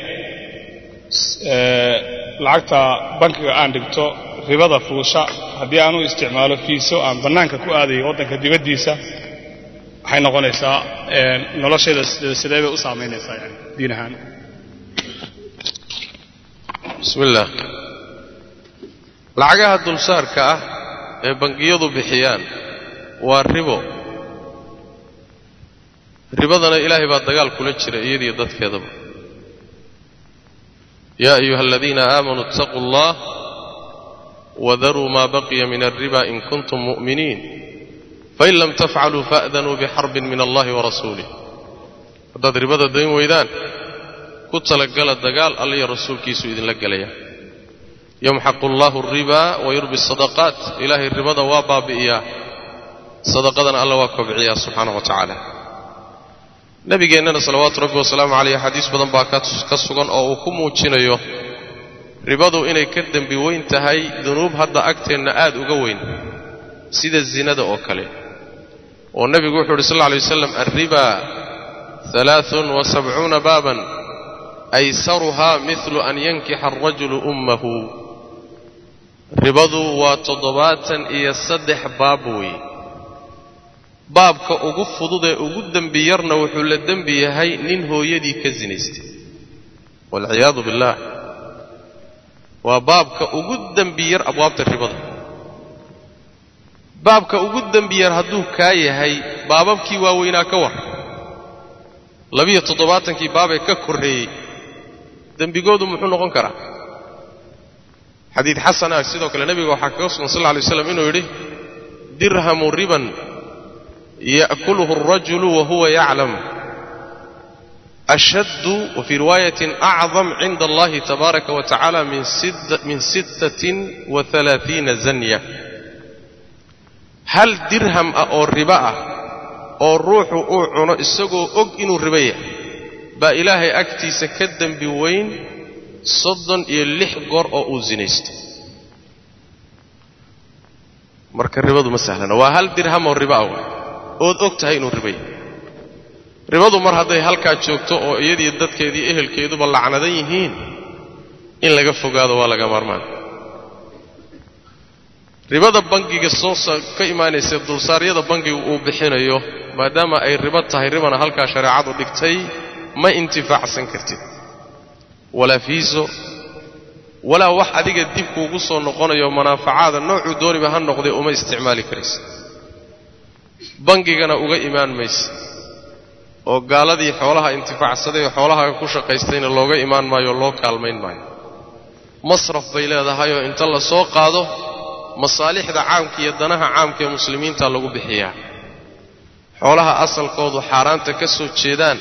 lacagta bankiga aan dhigto ribada fuusha haddii aan u isticmaalo fiiso aan bannaanka ku aadayo waddanka dibaddiisa waxay noqonaysaa noloshayda sidee bay u saamaynaysaa yani diin ahaan bismi illaah lacagaha dulsaarka ah ee bangiyadu bixiyaan waa ribo ribadana ilaahay baa dagaal kula jira iyadiyo dadkeedaba yaa ayuha aladiina aamanuu ittaquu allah wadaruu maa baqiya min alriba in kuntum mu'miniin fain lam tafcaluu fa'danuu bixarbin min allahi wa rasuulih haddaad ribada dayn weydaan ku talagala dagaal alliyo rasuulkiisu idinla gelaya yamxaqu allahu alribaa wa yurbi asadaqaat ilaahay ribada waa baabi'iyaa sadaqadana alla waa kobciyaa subxaanahu wa tacaala nabigeennana salawaatu rabbi wasalaamu caleyh xadiis badan baa ka sugan oo uu ku muujinayo ribadu inay ka dembi weyn tahay dunuub hadda agteenna aad uga weyn sida zinada oo kale oo nebigu wuxuu uhi sal lla alay waslam alriba alaaun wa sabcuuna baaban aysaruhaa midlu an yankixa alrajulu ummahu ribadu waa toddobaatan iyo saddex baab weeye baabka ugu fudud ee ugu dembi yarna wuxuu la dembi yahay nin hooyadii ka sinaystay waalciyaadu billaah waa baabka ugu dembi yar abwaabta ribada baabka ugu dembi yar hadduu kaa yahay baababkii waaweynaa ka war labiyo toddobaatankii baabee ka korreeyey dembigoodu muxuu noqon karaa xadiid xasan ah sidoo kale nebiga waxaa kaga sugan sal lla alay slam inuu yidhi dirhamu riban ya'kuluhu alrajulu wa huwa yaclam ashaddu wa fii riwaayatin acdam cinda allahi tabaaraka wa tacaala min sittatin wa halaaiina zanya hal dirham ah oo ribo ah oo ruuxu uu cuno isagoo og inuu ribo yahay baa ilaahay agtiisa ka dembi weyn soddon iyo lix goor oo uu sinaysto marka ribadu ma sahlana waa hal dirham oo ribo ah waay ood og tahay inuu ribo yahay ribadu mar hadday halkaa joogto oo iyadii dadkeedii ehelkeeduba lacnadan yihiin in laga fogaado waa laga maarmaan ribada bangiga soo ka imaanaysa dulsaaryada bangigu uu bixinayo maadaama ay ribo tahay ribana halkaa shareecadu dhigtay ma intifaacsan kartid walaa fiiso walaa wax adiga dib kuugu soo noqonayo manaafacaada noocuu dooniba ha noqdee uma isticmaali karaysa bangigana uga imaan maysa oo gaaladii xoolaha intifaacsaday oo xoolahaaga ku shaqaystayna looga imaan maayo o loo kaalmayn maayo masraf bay leedahayoo inta la soo qaado masaalixda caamka iyo danaha caamka ee muslimiinta lagu bixiyaa xoolaha asalkoodu xaaraanta ka soo jeedaan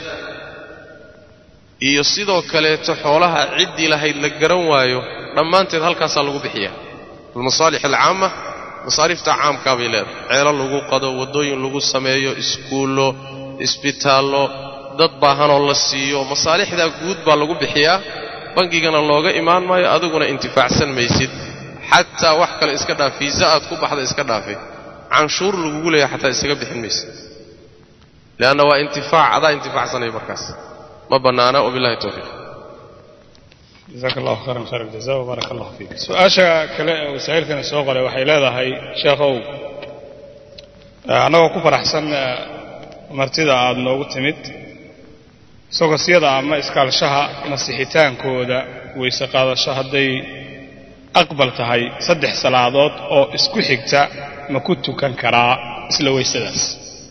iyo sidoo kaleeto xoolaha ciddii lahayd la garan waayo dhammaanteed halkaasaa lagu bixiyaa almasaalix alcaama masaariifta caamkaa bay leedahay ceelo lagu qado waddooyin lagu sameeyo iskuullo isbitaallo dad baahanoo la siiyo masaalixdaa guud baa lagu bixiyaa bangigana looga imaan maayo adiguna intifaacsan maysid xataa wax kale iska dhaaf fiisa aad ku baxda iska dhaafe canshuur lagugu leeyahay xataa isaga bixin maysid leanna waa intifaac adaa intifaacsanaya markaas ma bannaana wabillahi towfiiq jazaaka allahu khayran khayr aljaza wbaaraka allahu fiik su-aasha kale ee wasaa'ilkani soo qoray waxay leedahay sheekhow annagoo ku faraxsan martida aada noogu timid sogosyada ama iskaalshaha masixitaankooda weyse qaadasho hadday aqbal tahay saddex salaadood oo isku xigta ma ku tukan karaa isla weysadaas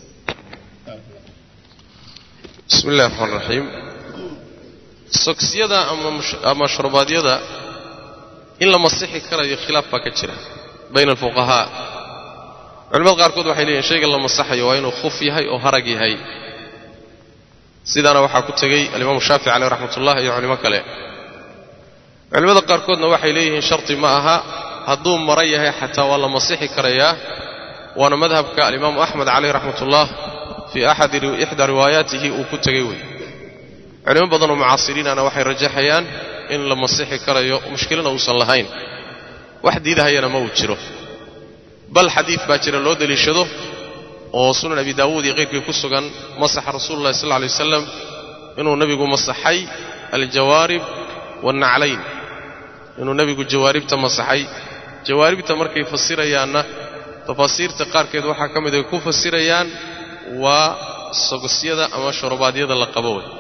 bismi illahi raxmaan raxiim sogsiyada ama shurubaadyada in la masixi karayo khilaaf baa ka jira bayna alfuqahaa culimada qaarkood waxay leeyihin shayga la masaxayo waa inuu khuf yahay oo harag yahay sidaana waxaa ku tegey alimaamu shaafici caleyh raxmatullah iyo culimo kale culimmada qaarkoodna waxay leeyihiin sharti ma aha hadduu mara yahay xataa waa la masixi karayaa waana madhabka alimaamu axmed caleyh raxmatullah fii axadi ixdaa riwaayaatihi uu ku tegey wey culimo badanoo mucaasiriinana waxay rajaxayaan in la masixi karayo mushkilana uusan lahayn wax diidahayana ma uu jiro bal xadiid baa jira loo deliishado oo sunan abi daawuud iyo qayrkii ku sugan masaxa rasuulu llahi sal lla alay wasalam inuu nebigu masaxay aljawaarib wannaclayn inuu nebigu jawaaribta masaxay jawaaribta markay fasirayaanna tafaasiirta qaarkeed waxaa ka mid ay ku fasirayaan waa sogosyada ama shurubaadyada la qabo wey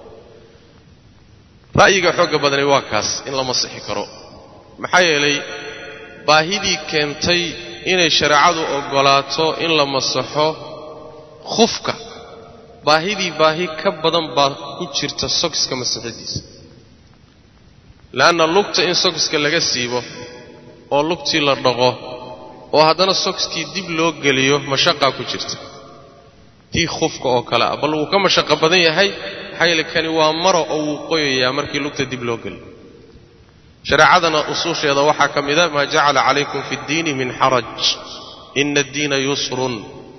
ra'yiga xoogga badani waa kaas in la masixi karo maxaa yeelay baahidii keentay inay shareecadu oggolaato in la masaxo khufka baahidii baahi ka badan baa ku jirta sogska masixidiisa le'anna lugta in sogska laga siibo oo lugtii la dhaqo oo haddana sokskii dib loo geliyo mashaqaa ku jirta tii khufka oo kale ah bal wuu ka mashaqo badan yahay maxaa yeele kani waa maro oo wuu qoyayaa markii lugta dib loo geliyo shareecadana usuusheeda waxaa ka mida maa jacala calaykum fi ddiini min xaraj ina addiina yusrun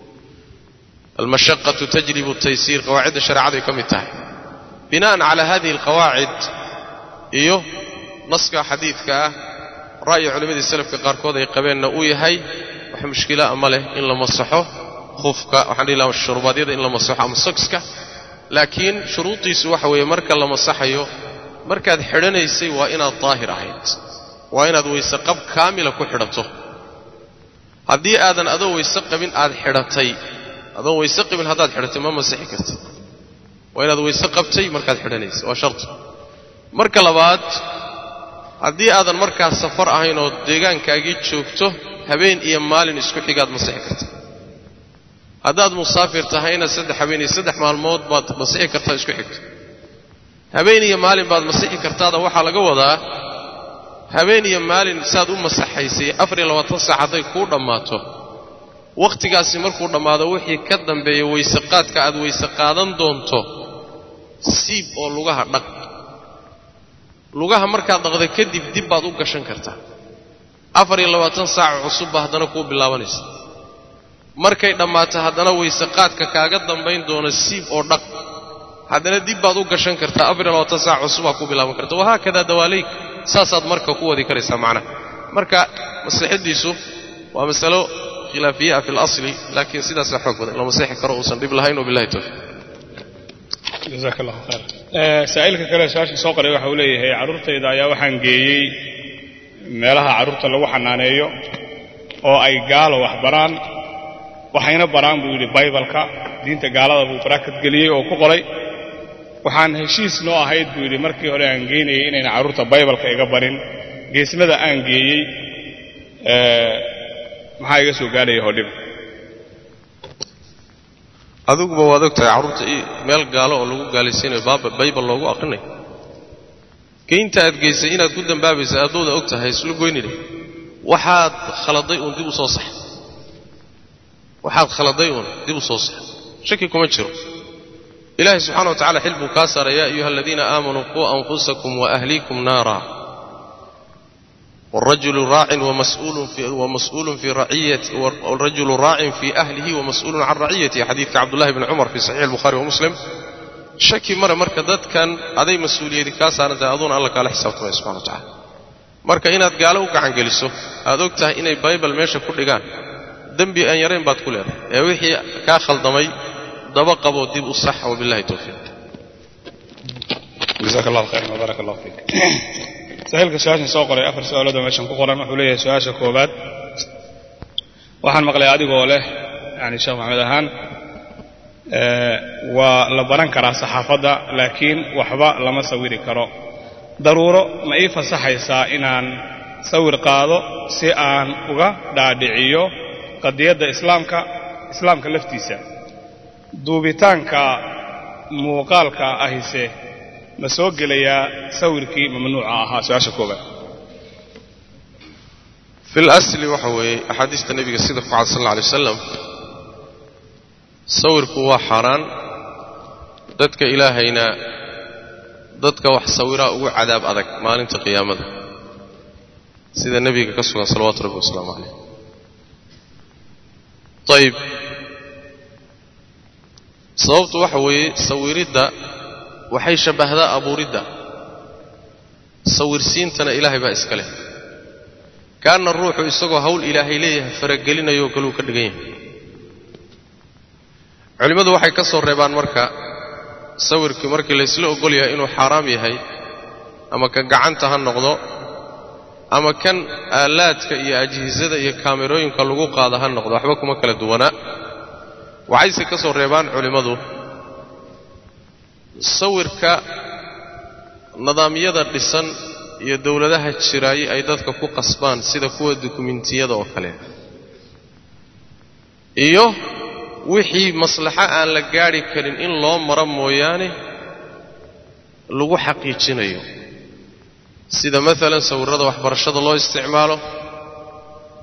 almashaqatu tajribu taysiir qawaacidda shareecaday ka mid tahay bina'an calaa hadihi alqawaacid iyo naska xadiidka ah ra'yi culimmadii salafka qaarkood ay qabeenna uu yahay wax mushkilaa ma leh in la masaxo khufka waxaan dhihi lahaa shurubaadyada in la masaxo ama sokska laakiin shuruudiisu waxa weeye marka la masaxayo markaad xidhanaysay waa inaad daahir ahayd waa inaad weyse qab kaamila ku xidhato haddii aadan adoo weyse qabin aad xidhatay adoon weyse qabin haddaad xidhatay ma masixi kartid waa inaad weyse qabtay markaad xidhanaysay waa sharti marka labaad haddii aadan markaas safar ahayn oo deegaankaagii joogto habeen iyo maalin isku xigaad masixi karta haddaad musaafir tahayna saddex habeen iyo saddex maalmood baad masixi kartaa isku xigto habeen iyo maalin baad masixi kartaada waxaa laga wadaa habeen iyo maalin saad u masaxaysay afar iyo labaatan saac hadday kuu dhammaato wakhtigaasi markuu dhammaado wixii ka dambeeya weyseqaadka aad weyse qaadan doonto siib oo lugaha dhaq lugaha markaad dhaqda kadib dib baad u gashan kartaa afar iyo labaatan saac cusub baa haddana kuu bilaabanaysa markay dhammaato haddana weyseqaadka kaaga dambayn doona siib oo dhaq haddana dib baad u gashan kartaa afar iyo labaatan saac cusubaa kuu bilaaban karta wahaakadaa dawaaleyk saasaad marka ku wadi karaysaa macnaha marka masixiddiisu waa masalo khilaafiyaa fi اlasli laakiin sidaasaa xoog badan la masixi karo uusan dhib lahayn wabillahi towfiiq jazaak allahu khayr saa'ilka kale su-aasha soo qoray waxa uu leeyahay carruurtayda ayaa waxaan geeyey meelaha carruurta lagu xanaaneeyo oo ay gaalo wax baraan waxayna baraan buu yidhi baybalka diinta gaalada buu baraakad geliyey oo ku qoray waxaan heshiis noo ahayd buu yidhi markii hore aan geynayay inayna carruurta baybalka iga barin geesmada aan geeyey maxaa iga soo gaadhaya hodhib adiguba waad og tahay carruurta meel gaalo oo lagu gaalaysiinayo baybal loogu aqrinayo geynta aad geysay inaad ku dambaabaysa addooda og tahay isla goynidhe waxaad khaladay uun dib u soo sax waxaad khaladay uun dib u soo sax shaki kuma jiro ilaahay subxana wa tacala xil buu kaa saaray yaa ayuha aladiina aamanuu quu anfusakum waahliikum naara والرجل راع ومسؤول في ومسؤول في رعيته والرجل راع في أهله ومسؤول عن رعيته حديث عبد الله بن عمر في صحيح البخاري ومسلم شكي مرة مركا داد كان أدي مسؤولية كاسانة أظن الله قال حساب الله سبحانه وتعالى marka inaad gaalo u gacan geliso aad og tahay inay baybal meesha ku dhigaan dembi aan yarayn baad ku leedahay ee wixii kaa khaldamay daba qaboo dib u sax wabillahi towfiiq jazaak allahu khayran wbaaraka allahu fiik sahiilka su-aashan soo qoray afar su-aaloodoo meeshan ku qoran wuxuu leeyahay su-aasha koowaad waxaan maqlay adigoo leh yani sheekh maxamed ahaan waa la baran karaa saxaafadda laakiin waxba lama sawiri karo daruuro ma ii fasaxaysaa inaan sawir qaado si aan uga dhaadhiciyo qadiyadda islaamka islaamka laftiisa duubitaanka muuqaalka ahise ma soo gelayaa sawirkii mamnuuca ahaa su-aasha koobaad fi lasli waxa weeye axaadiista nebiga sida ku cad sal alla alay wasalam sawirku waa xaaraan dadka ilaahayna dadka wax sawiraa ugu cadaab adag maalinta qiyaamada sida nebiga ka sugan salawaatu rabbi wasalaamu calayh ayib sababtu waxa weeye sawiridda waxay shabbahdaa abuuridda sawirsiintana ilaahay baa iska leh kaanna ruuxu isagoo hawl ilaahay leeyahay faragelinayoo kaluu ka dhigan yahay culimmadu waxay ka soo reebaan marka sawirkii markii laysla ogol yahay inuu xaaraam yahay ama ka gacanta ha noqdo ama kan aalaadka iyo ajhisada iyo kaamerooyinka lagu qaada ha noqdo waxba kuma kala duwanaa waxayse ka soo reebaan culimmadu sawirka nidaamyada dhisan iyo dowladaha jiraaye ay dadka ku qasbaan sida kuwa dukumentiyada oo kale iyo wixii maslaxo aan la gaadhi karin in loo maro mooyaane lagu xaqiijinayo sida maalan sawirrada waxbarashada loo isticmaalo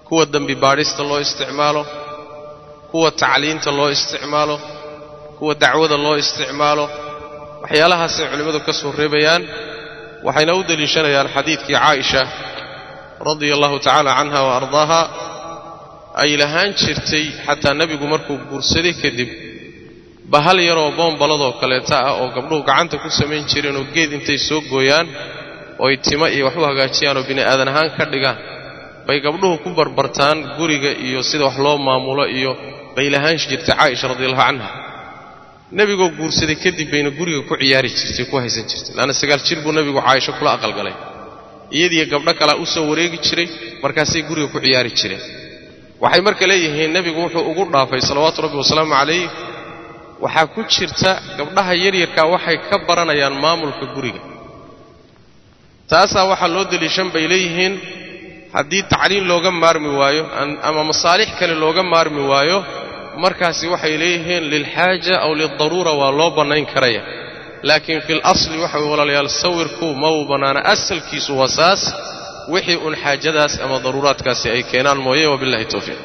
kuwa dembi baadhista loo isticmaalo kuwa tacliinta loo isticmaalo kuwa dacwada loo isticmaalo waxyaalahaasay culimmadu ka soo reebayaan waxayna u deliishanayaan xadiidkii caaisha radia allahu tacaala canha wa ardaaha ay lahaan jirtay xataa nebigu markuu guursaday kadib bahal yaroo boombaladoo kaleeta ah oo gabdhuhu gacanta ku samayn jireenoo geed intay soo gooyaan ooy timo iyo wax u hagaajiyaan oo bini aadan ahaan ka dhigaan bay gabdhuhu ku barbartaan guriga iyo sida wax loo maamulo iyo bay lahaan jirtay caaisha radiallahu canha nebigoo guursaday kadib bayna guriga ku ciyaari jirtay ku haysan jirtay laanna sagaal jir buu nebigu caaisho kula aqalgalay iyadiiyo gabdho kalea u soo wareegi jiray markaasay guriga ku ciyaari jireen waxay marka leeyihiin nebigu wuxuu ugu dhaafay salawaatu rabbi wasalaamu calayh waxaa ku jirta gabdhaha yaryarkaa waxay ka baranayaan maamulka guriga taasaa waxaa loo deliishan bay leeyihiin haddii tacliin looga maarmi waayo ama masaalix kale looga maarmi waayo markaasi waxay leeyihiin lilxaaja aw lildaruura waa loo bannayn karaya laakiin fil asli waxa way walaalayaal sawirku ma uu bannaana asalkiisu waa saas wixii un xaajadaas ama daruuraadkaasi ay keenaan mooye wabillahi towfiiq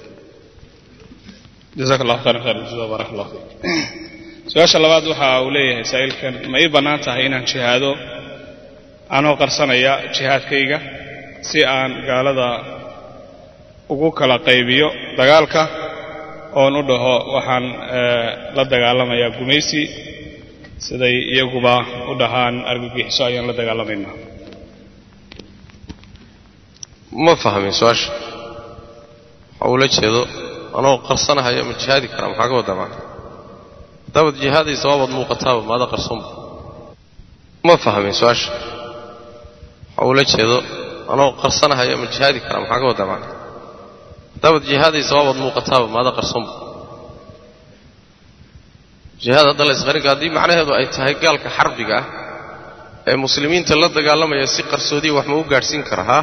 jazaak allahu khayran khayr jazaa baarak allah fiik su-aasha labaad waxa uu leeyahay saa'ilkan ma ii bannaan tahay inaan jihaado anoo qarsanaya jihaadkayga si aan gaalada ugu kala qaybiyo dagaalka oon u dhaho waxaan la dagaalamayaa gumaysi siday iyaguba u dhahaan argagixiso ayaan la dagaalamaynaa ma fahmin su-aasha waxa uula jeedo anoo qarsanahaya ma jihaadi karaa maxaa ka wadaa macna haddaabad jihaadaysa waabaad muuqataaba maada qarsoonba ma fahmin su-aasha waxa uula jeedo anoo qarsanahaya ma jihaadi karaa maxaa ka wadaa macna haddaabad jihaadaysa waabaad muuqataaba maada qarsoonba jihaad hadda la isqarinka haddii macnaheedu ay tahay gaalka xarbiga ah ee muslimiinta la dagaalamaya si qarsoodiya wax ma u gaadhsiin kara haa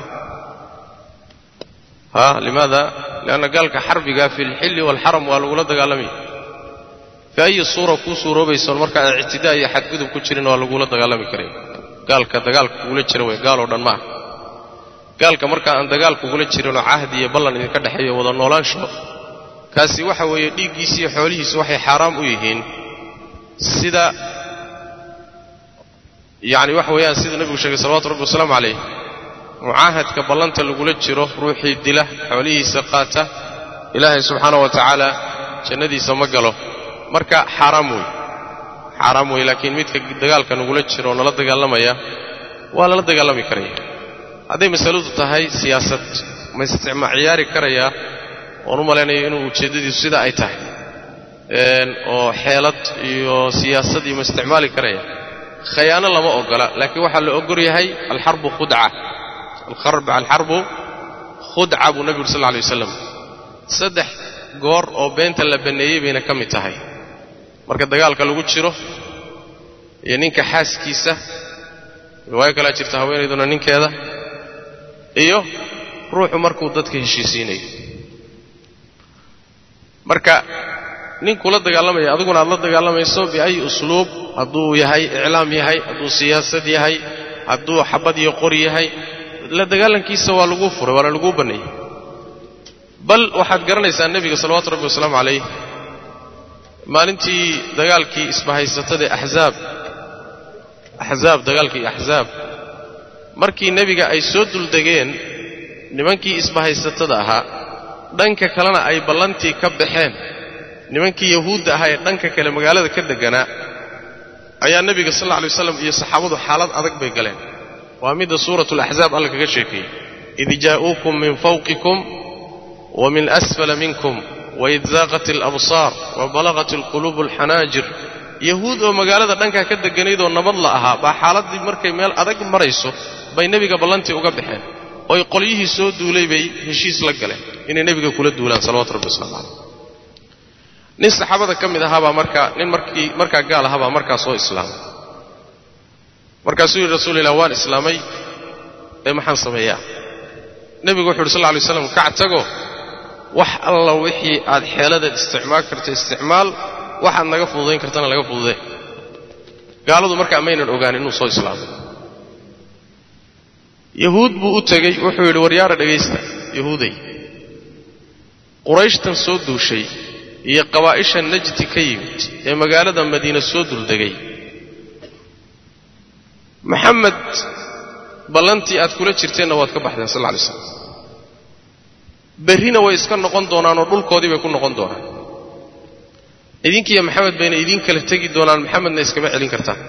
haa limaada lianna gaalka xarbiga fi lxilli waalxaram waa lagula dagaalamaya fi ayi suura kuu suuroobaysoon markaa ictidaa iyo xadgudub ku jirin waa lagula dagaalami karaya gaalka dagaalka kugula jira wey gaaloo dhan ma ah gaalka markaa aan dagaal kugula jirinoo cahdi iyo ballan idinka dhexeeyo wada noolaansho kaasi waxa weeye dhiiggiisi iyo xoolihiisu waxay xaaraam u yihiin sida yacni waxa weeyaan sida nebigu sheegay salawatu rabbi wasalaamu calayh mucaahadka ballanta lagula jiro ruuxii dila xoolihiisa qaata ilaahay subxaana wa tacaala jannadiisa ma galo marka xaaraam wey xaaraam wey laakiin midka dagaalka nagula jiro oo nala dagaalamaya waa lala dagaalami karaya hadday masaladu tahay siyaasad ma isticma ciyaari karayaa oon u malaynayo inuu ujeeddadiisu sida ay tahay oo xeelad iyo siyaasad iyo ma isticmaali karaya khayaano lama ogola laakiin waxaa la ogol yahay alxarbu khudca alxarbu khudca buu nebigu uri sal lla alay wasalam saddex goor oo beenta la banneeyey bayna ka mid tahay marka dagaalka lagu jiro iyo ninka xaaskiisa riwaayo kalea jirta haweenayduna ninkeeda iyo ruuxu markuu dadka heshiisiinayo marka ninkula dagaalamaya adiguna aad la dagaalamayso biayi usluub hadduu yahay iclaam yahay hadduu siyaasad yahay hadduu xabad iyo qori yahay la dagaalankiisa waa laguu furay waana laguu banneeyey bal waxaad garanaysaa nebiga salawatu rabbi wasalaamu calayh maalintii dagaalkii isbahaysatadae axzaab axzaab dagaalkii axzaab markii nebiga ay soo duldegeen nimankii isbahaysatada ahaa dhanka kalena ay ballantii ka baxeen nimankii yahuudda ahaa ee dhanka kale magaalada ka degganaa ayaa nebiga sal alla alay waslam iyo saxaabadu xaalad adag bay galeen waa midda suuratu alaxzaab alla kaga sheekeeyey id jaa'uukum min fawqikum wa min asfala minkum waid zaaqat alabsaar wa balaqat alquluubu alxanaajir yahuud oo magaalada dhankaa ka degganaydoo nabad la ahaa baa xaaladdii markay meel adag marayso bay nebiga ballantii uga baxeen oy qolyihii soo duulay bay heshiis la galeen inay nebiga kula duulaan salawatu rabbi waslamu caleyh nin saxaabada ka mid ahaabaa markaa nin markii markaa gaal ahaabaa markaa soo islaamay markaasuu yidhi rasuul ilah waan islaamay ee maxaan sameeyaa nebigu wuxu uhi sal lla alay slam kac tago wax alla wixii aad xeeladeed isticmaal karta isticmaal waxaad naga fududayn kartana laga fududee gaaladu markaa maynan ogaanin inuu soo islaamay yahuud buu u tegey wuxuu yidhi waryaara dhegaysta yahuuday qurayshtan soo duushay iyo qabaa'isha najdi ka yimid ee magaalada madiine soo duldegay maxamed ballantii aad kula jirteenna waad ka baxdeen sal lla alay slam berrina way iska noqon doonaan oo dhulkoodii bay ku noqon doonaan idinkiiyo maxamed bayna idiin kala tegi doonaan maxamedna iskama celin kartaan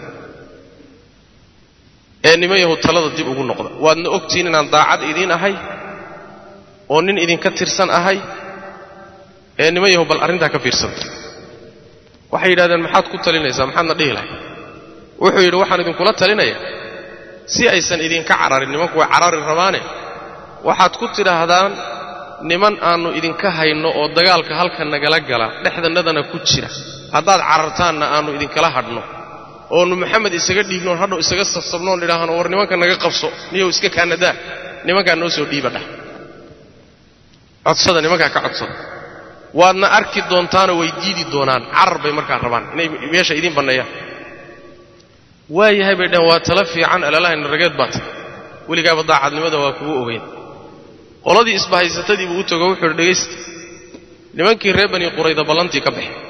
ee niman yahu talada dib ugu noqda waadna ogtihiin inaan daacad idiin ahay oo nin idinka tirsan ahay ee niman yahu bal arrintaa ka fiirsanta waxay yidhahdeen maxaad ku talinaysaa maxaadna dhihi lahay wuxuu yidhi waxaan idinkula talinayaa si aysan idinka cararin nimanku way carari rabaane waxaad ku tidhaahdaan niman aannu idinka hayno oo dagaalka halka nagala gala dhexdannadana ku jira haddaad carartaanna aannu idinkala hadhno oonu maxamed isaga dhiibnoon hadhow isaga sasabnoon idhaahno war nimanka naga qabso niyow iska kaanadaa nimankaa noo soo dhiiba dhah codsada nimankaa ka codsada waadna arki doontaanoo way diidi doonaan carar bay markaa rabaan inay meesha idiin banneeyaan waayahay bay dhaheen waa tala fiican alaalahayna rageed baa tahay weligaaba daacadnimada waa kugu ogeyn qoladii isbahaysatadii buu u tago wuxuu idhi dhegaysta nimankii reer bani qurayda ballantii ka baxay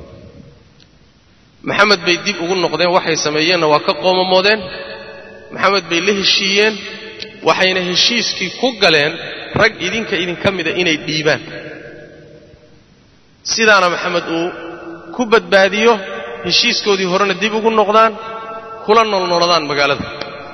maxamed bay dib ugu noqdeen waxay sameeyeenna waa ka qoomamoodeen maxamed bay la heshiiyeen waxayna heshiiskii ku galeen rag idinka idinka mida inay dhiibaan sidaana maxamed uu ku badbaadiyo heshiiskoodii horena dib ugu noqdaan kula noolnoladaan magaalada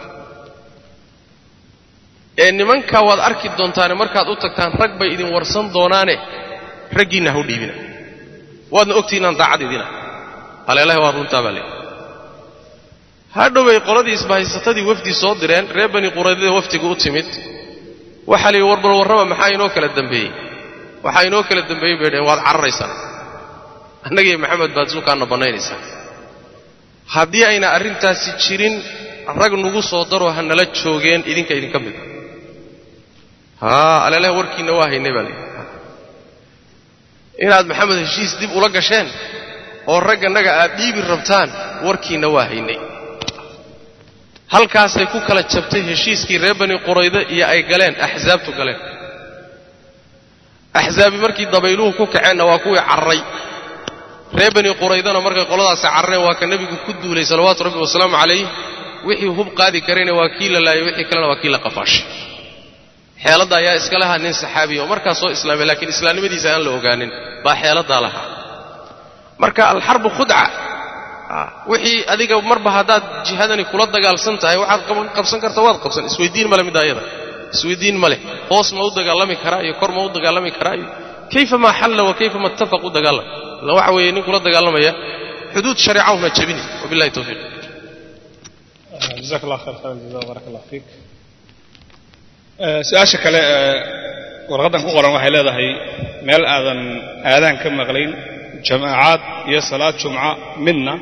ee nimankaa waad arki doontaane markaad u tagtaan rag bay idin warsan doonaane raggiinna hau dhiibina waadna ogtihin inaan daacad idina haleelahi waa runtaa baa leeyi hadhowbay qoladii isbahaysatadii wafdi soo direen reer bani quraydada wafdiga u timid waxaa layidhi warbal warraba maxaa inoo kala dambeeyey waxaa inoo kala dambeeyey bay dhaheen waad cararaysaan annagiiyo maxamed baad suukaanna bannaynaysaa haddii ayna arrintaasi jirin rag nugu soo daroo ha nala joogeen idinka idinka mid haa aleelaha warkiinna waa haynay baa layidhi inaad maxamed heshiis dib ula gasheen oo raggannaga aad dhiibi rabtaan warkiinna waa haynay halkaasay ku kala jabtay heshiiskii reer bani qurayde iyo ay galeen axsaabtu galeen axsaabi markii dabayluhu ku kaceenna waa kuwii carray reer bani quraydana markay qoladaasi carreen waa ka nebigu ku duulay salawaatu rabbi wasalaamu calayh wixii hub qaadi karayna waa kii la laayay wixii kalena waa kii la qafaashay xeeladda ayaa iska lahaa nin saxaabiya oo markaas soo islaamay laakiin islaamnimadiisa aan la ogaanin baa xeeladdaa lahaa marka alxarbu khudca wixii adiga marba haddaad jihadani kula dagaalsan tahay waxaad qabsan karta waad qabsan isweydiin male midda ayada isweydiin ma leh hoos ma u dagaalami karaa iyo kor ma u dagaalami karaa iyo kayfa maa xalla wa kayfa ma ittafaq u dagaalam illa waxa weeye nin kula dagaalamaya xuduud shareeca una jabini wabillahi tawfiiq jazaak allah khayr khayr jaza barak allah fiik su-aasha kale ee warqaddan ku qoran waxay leedahay meel aadan aadaan ka maqlayn jamaacaad iyo salaad jumca midna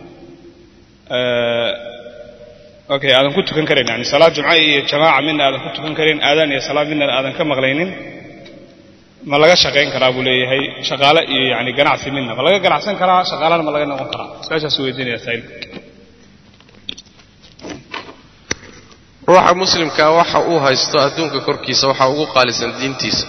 okay aadan ku tukan karayn yani salaad jumca iyo jamaaca midna aadan ku tukan karayn aadaan iyo salaad midna aadan ka maqlaynin ma laga shaqayn karaa buu leeyahay shaqaale iyo yani ganacsi midna ma laga ganacsan karaa shaqaalana ma laga noqon karaa su-aashaas weydiinaya saa'ilka ruuxa muslimkaa waxa uu haysto adduunka korkiisa waxaa ugu qaalisan diintiisa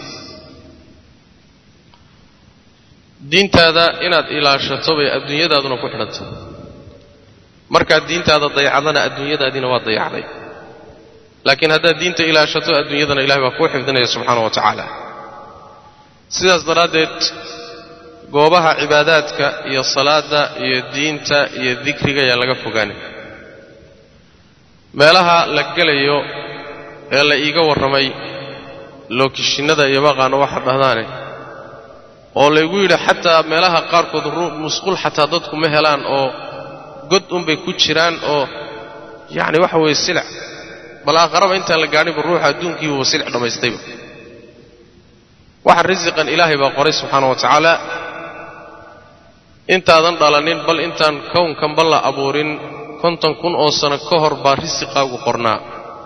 diintaada inaad ilaashato bay adduunyadaaduna ku xidhanta markaad diintaada dayacdana adduunyadaadiina waa dayacday laakiin haddaad diinta ilaashato adduunyadana ilahay baa kuu xifdinaya subxaana wa tacaala sidaas daraaddeed goobaha cibaadaadka iyo salaadda iyo diinta iyo dikriga ayaa laga fogaanay meelaha la gelayo ee la iiga warramay lookishinnada iyo maqaano waxa dhahdaane oo laygu yidhi xataa meelaha qaarkood musqul xataa dadku ma helaan oo god unbay ku jiraan oo yacni waxa weeye silic bal aakharaba intaan la gaadhinba ruuxa adduunkiibuba silic dhammaystayba waxa risiqan ilaahay baa qoray subxaana wa tacaala intaadan dhalanin bal intaan kownkanba la abuurin konton kun oo sano ka hor baa risiqaagu qornaa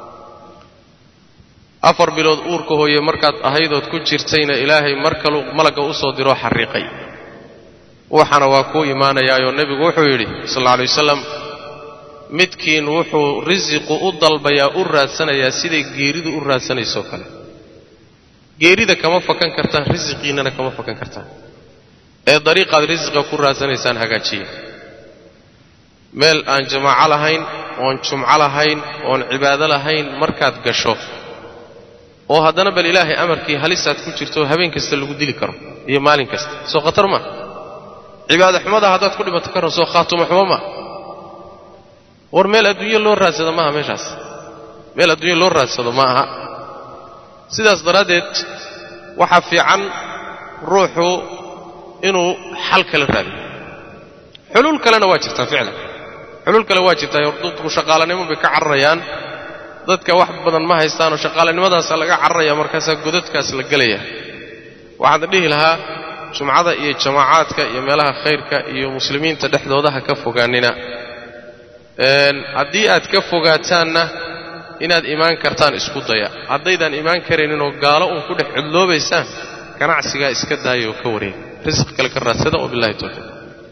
afar bilood uurka hooye markaad ahaydood ku jirtayna ilaahay mar kaluu malagga u soo diroo xarriiqay waxaana waa kuu imaanayaayoo nebigu wuxuu yidhi sal alla alay wasalam midkiin wuxuu risiqu u dalbayaa u raadsanayaa siday geeridu u raadsanaysoo kale geerida kama fakan kartaan risiqiinnana kama fakan kartaan ee dariiqaad risiqa ku raadsanaysaan hagaajiya meel aan jamaaco lahayn oon jumco lahayn oon cibaado lahayn markaad gasho oo haddana bal ilaahay amarkii halisaad ku jirto habeen kasta lagu dili karo iyo maalin kasta soo khatar maa cibaado xumada haddaad ku dhimato karo soo khaatumo xumo maa war meel adduunyo loo raadsado maaha meeshaas meel adduunyo loo raadsado ma aha sidaas daraaddeed waxaa fiican ruuxu inuu xal kala raadiyo xuluul kalena waa jirtaa ficlan xuluul kale waa jirtaa dadku shaqaalanimo bay ka cararayaan dadka wax badan ma haystaanoo shaqaalanimadaasa laga cararaya markaasaa godadkaas la gelaya waxaan dhihi lahaa jumcada iyo jamaacaadka iyo meelaha khayrka iyo muslimiinta dhexdooda ha ka fogaanina haddii aad ka fogaataanna inaad imaan kartaan isku daya haddaydaan imaan karayninoo gaalo uun ku dhex cudloobaysaan ganacsigaa iska daaya oo ka wareega risq kale ka raadsada wabillahi towfiiq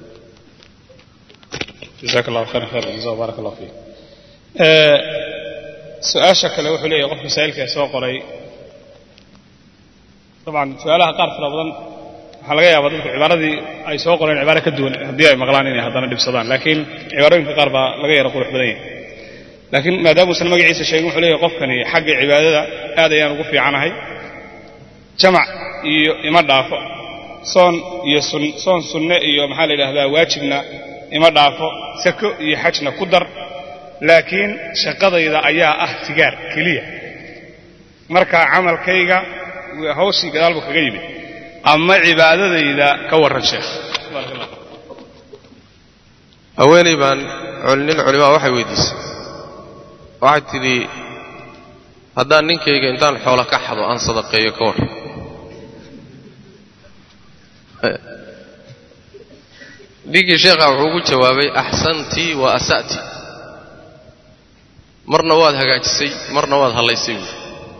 jazaak allahu khayran khayr jaza baarak allah fiik su-aasha kale wuxuu leeyahay qof masaa'ilka soo qoray dabcan su-aalaha qaar fara badan waxaa laga yaabaa dadku cibaaradii ay soo qoreen cibaaro ka duwan haddii ay maqlaan inay haddana dhibsadaan laakiin cibaarooyinka qaar baa laga yara qurux badan yahay laakiin maadaamuusan magaciisa sheegin wuxuu leeyahay qofkani xagga cibaadada aad ayaan ugu fiicanahay jamac iyo ima dhaafo soon iyo soon sunne iyo maxaa la yidhahdaa waajibna ima dhaafo sako iyo xajna ku dar laakiin shaqadayda ayaa ah sigaar keliya marka camalkayga hawshii gadaal buu kaga yimid ama cibaadadayda ka warran sheekh haweenay baan nin culimaa waxay weydiisay waxay tidhi haddaan ninkayga intaan xoola ka xado aan sadaqeeyo ka warran ninkii sheekha wuxuu ugu jawaabay axsantii wa asa'ti marna waad hagaajisay marna waad hallaysay buui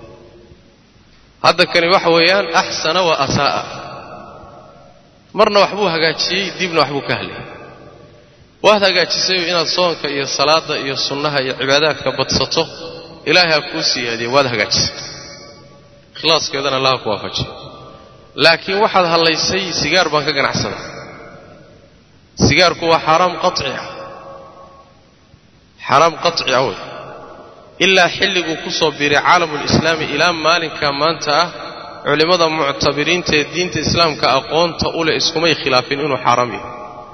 hadda kani waxa weeyaan axsana wa asaa'a marna waxbuu hagaajiyey dibna waxbuu ka hadlayay waad hagaajisayoo inaad soonka iyo salaadda iyo sunnaha iyo cibaadaadka badsato ilaahay ha kuu siyaadiye waad hagaajisay ikhlaaskeedana allaha ku waafajiya laakiin waxaad hallaysay sigaar baan ka ganacsaday sigaarku waa xaaraam qaci ah xaaraam qaci ah wey ilaa xilliguu ku soo biiray caalamulislaami ilaa maalinka maanta ah culimmada muctabiriinta ee diinta islaamka aqoonta u leh iskumay khilaafin inuu xaaraam yahay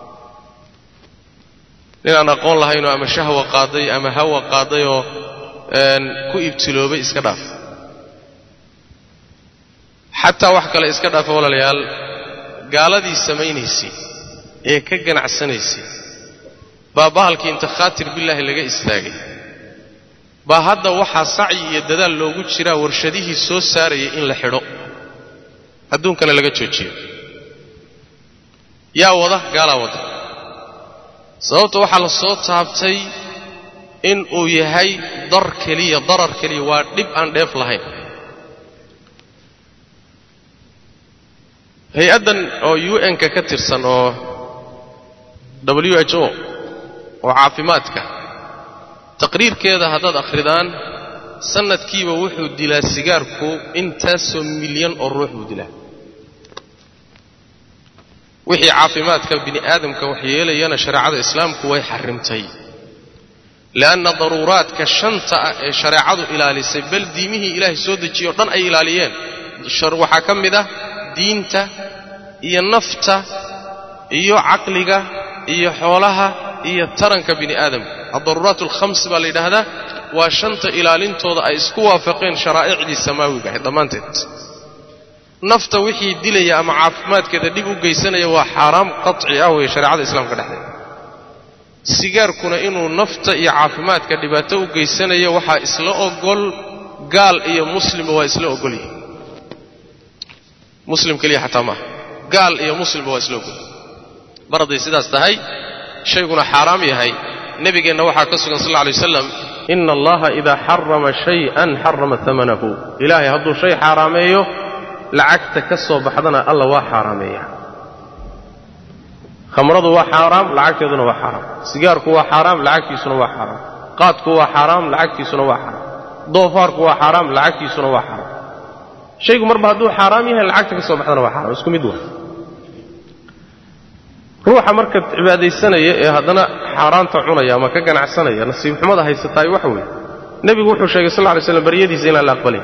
ninaan aqoon lahaynoo ama shahwa qaaday ama hawa qaadayoo ku ibtiloobay iska dhaaf xataa wax kale iska dhaafa walaalayaal gaaladii samaynaysay ee ka ganacsanaysay baa bahalkii inta khaatir billaahi laga istaagay baa hadda waxaa sacyi iyo dadaal loogu jiraa warshadihii soo saarayay in la xidho adduunkana laga joojiyo yaa wada gaalaa wada sababta waxaa la soo taabtay in uu yahay dar keliya darar keliya waa dhib aan dheef lahayn hay-addan oo u n-ka ka tirsan oo w h o oo caafimaadka taqriirkeeda haddaad akhridaan sannadkiiba wuxuu dilaa sigaarku intaasoo milyan oo ruux buu dilaa wixii caafimaadka bini aadamka wax yeelayana shareecada islaamku way xarrimtay le'anna daruuraadka shanta ah ee shareecadu ilaalisay bal diimihii ilaahay soo dejiyey o dhan ay ilaaliyeen waxaa ka mid ah diinta iyo nafta iyo caqliga iyo xoolaha iyo taranka bini aadamka addaruuraat alkhams baa la yidhaahdaa waa shanta ilaalintooda ay isku waafaqeen sharaa'icdii samaawiga ahayd dhammaanteed nafta wixii dilaya ama caafimaadkeeda dhib u geysanaya waa xaaraam qaci ah weeye shareecada islaamka dhexdeeda sigaarkuna inuu nafta iyo caafimaadka dhibaato u geysanayo waxaa isla ogol gaal iyo muslimba waa isla ogol yihin muslim keliya xataa maaha gaal iyo muslimba waa isla ogol mar hadday sidaas tahay shayguna xaaraam yahay nebigeenna waxaa ka sugan sal lla alay wasalam ina allaha idaa xarama shay-an xarama amanahu ilaahay hadduu shay xaaraameeyo lacagta ka soo baxdana alla waa xaaraameeya khamradu waa xaaraam lacagteeduna waa xaaraam sigaarku waa xaaraam lacagtiisuna waa xaaraam qaadku waa xaaraam lacagtiisuna waa xaaraam doofaarku waa xaaraam lacagtiisuna waa xaaraam shaygu marba hadduu xaaraam yahay lacagta ka soo baxdana waa xaaraam isku mid waa ruuxa marka cibaadaysanaya ee haddana xaaraanta cunaya ama ka ganacsanaya nasiib xumada haysataay waxa weeye nebigu wuxuu sheegay sal ly slam baryadiisa inaan la aqbalin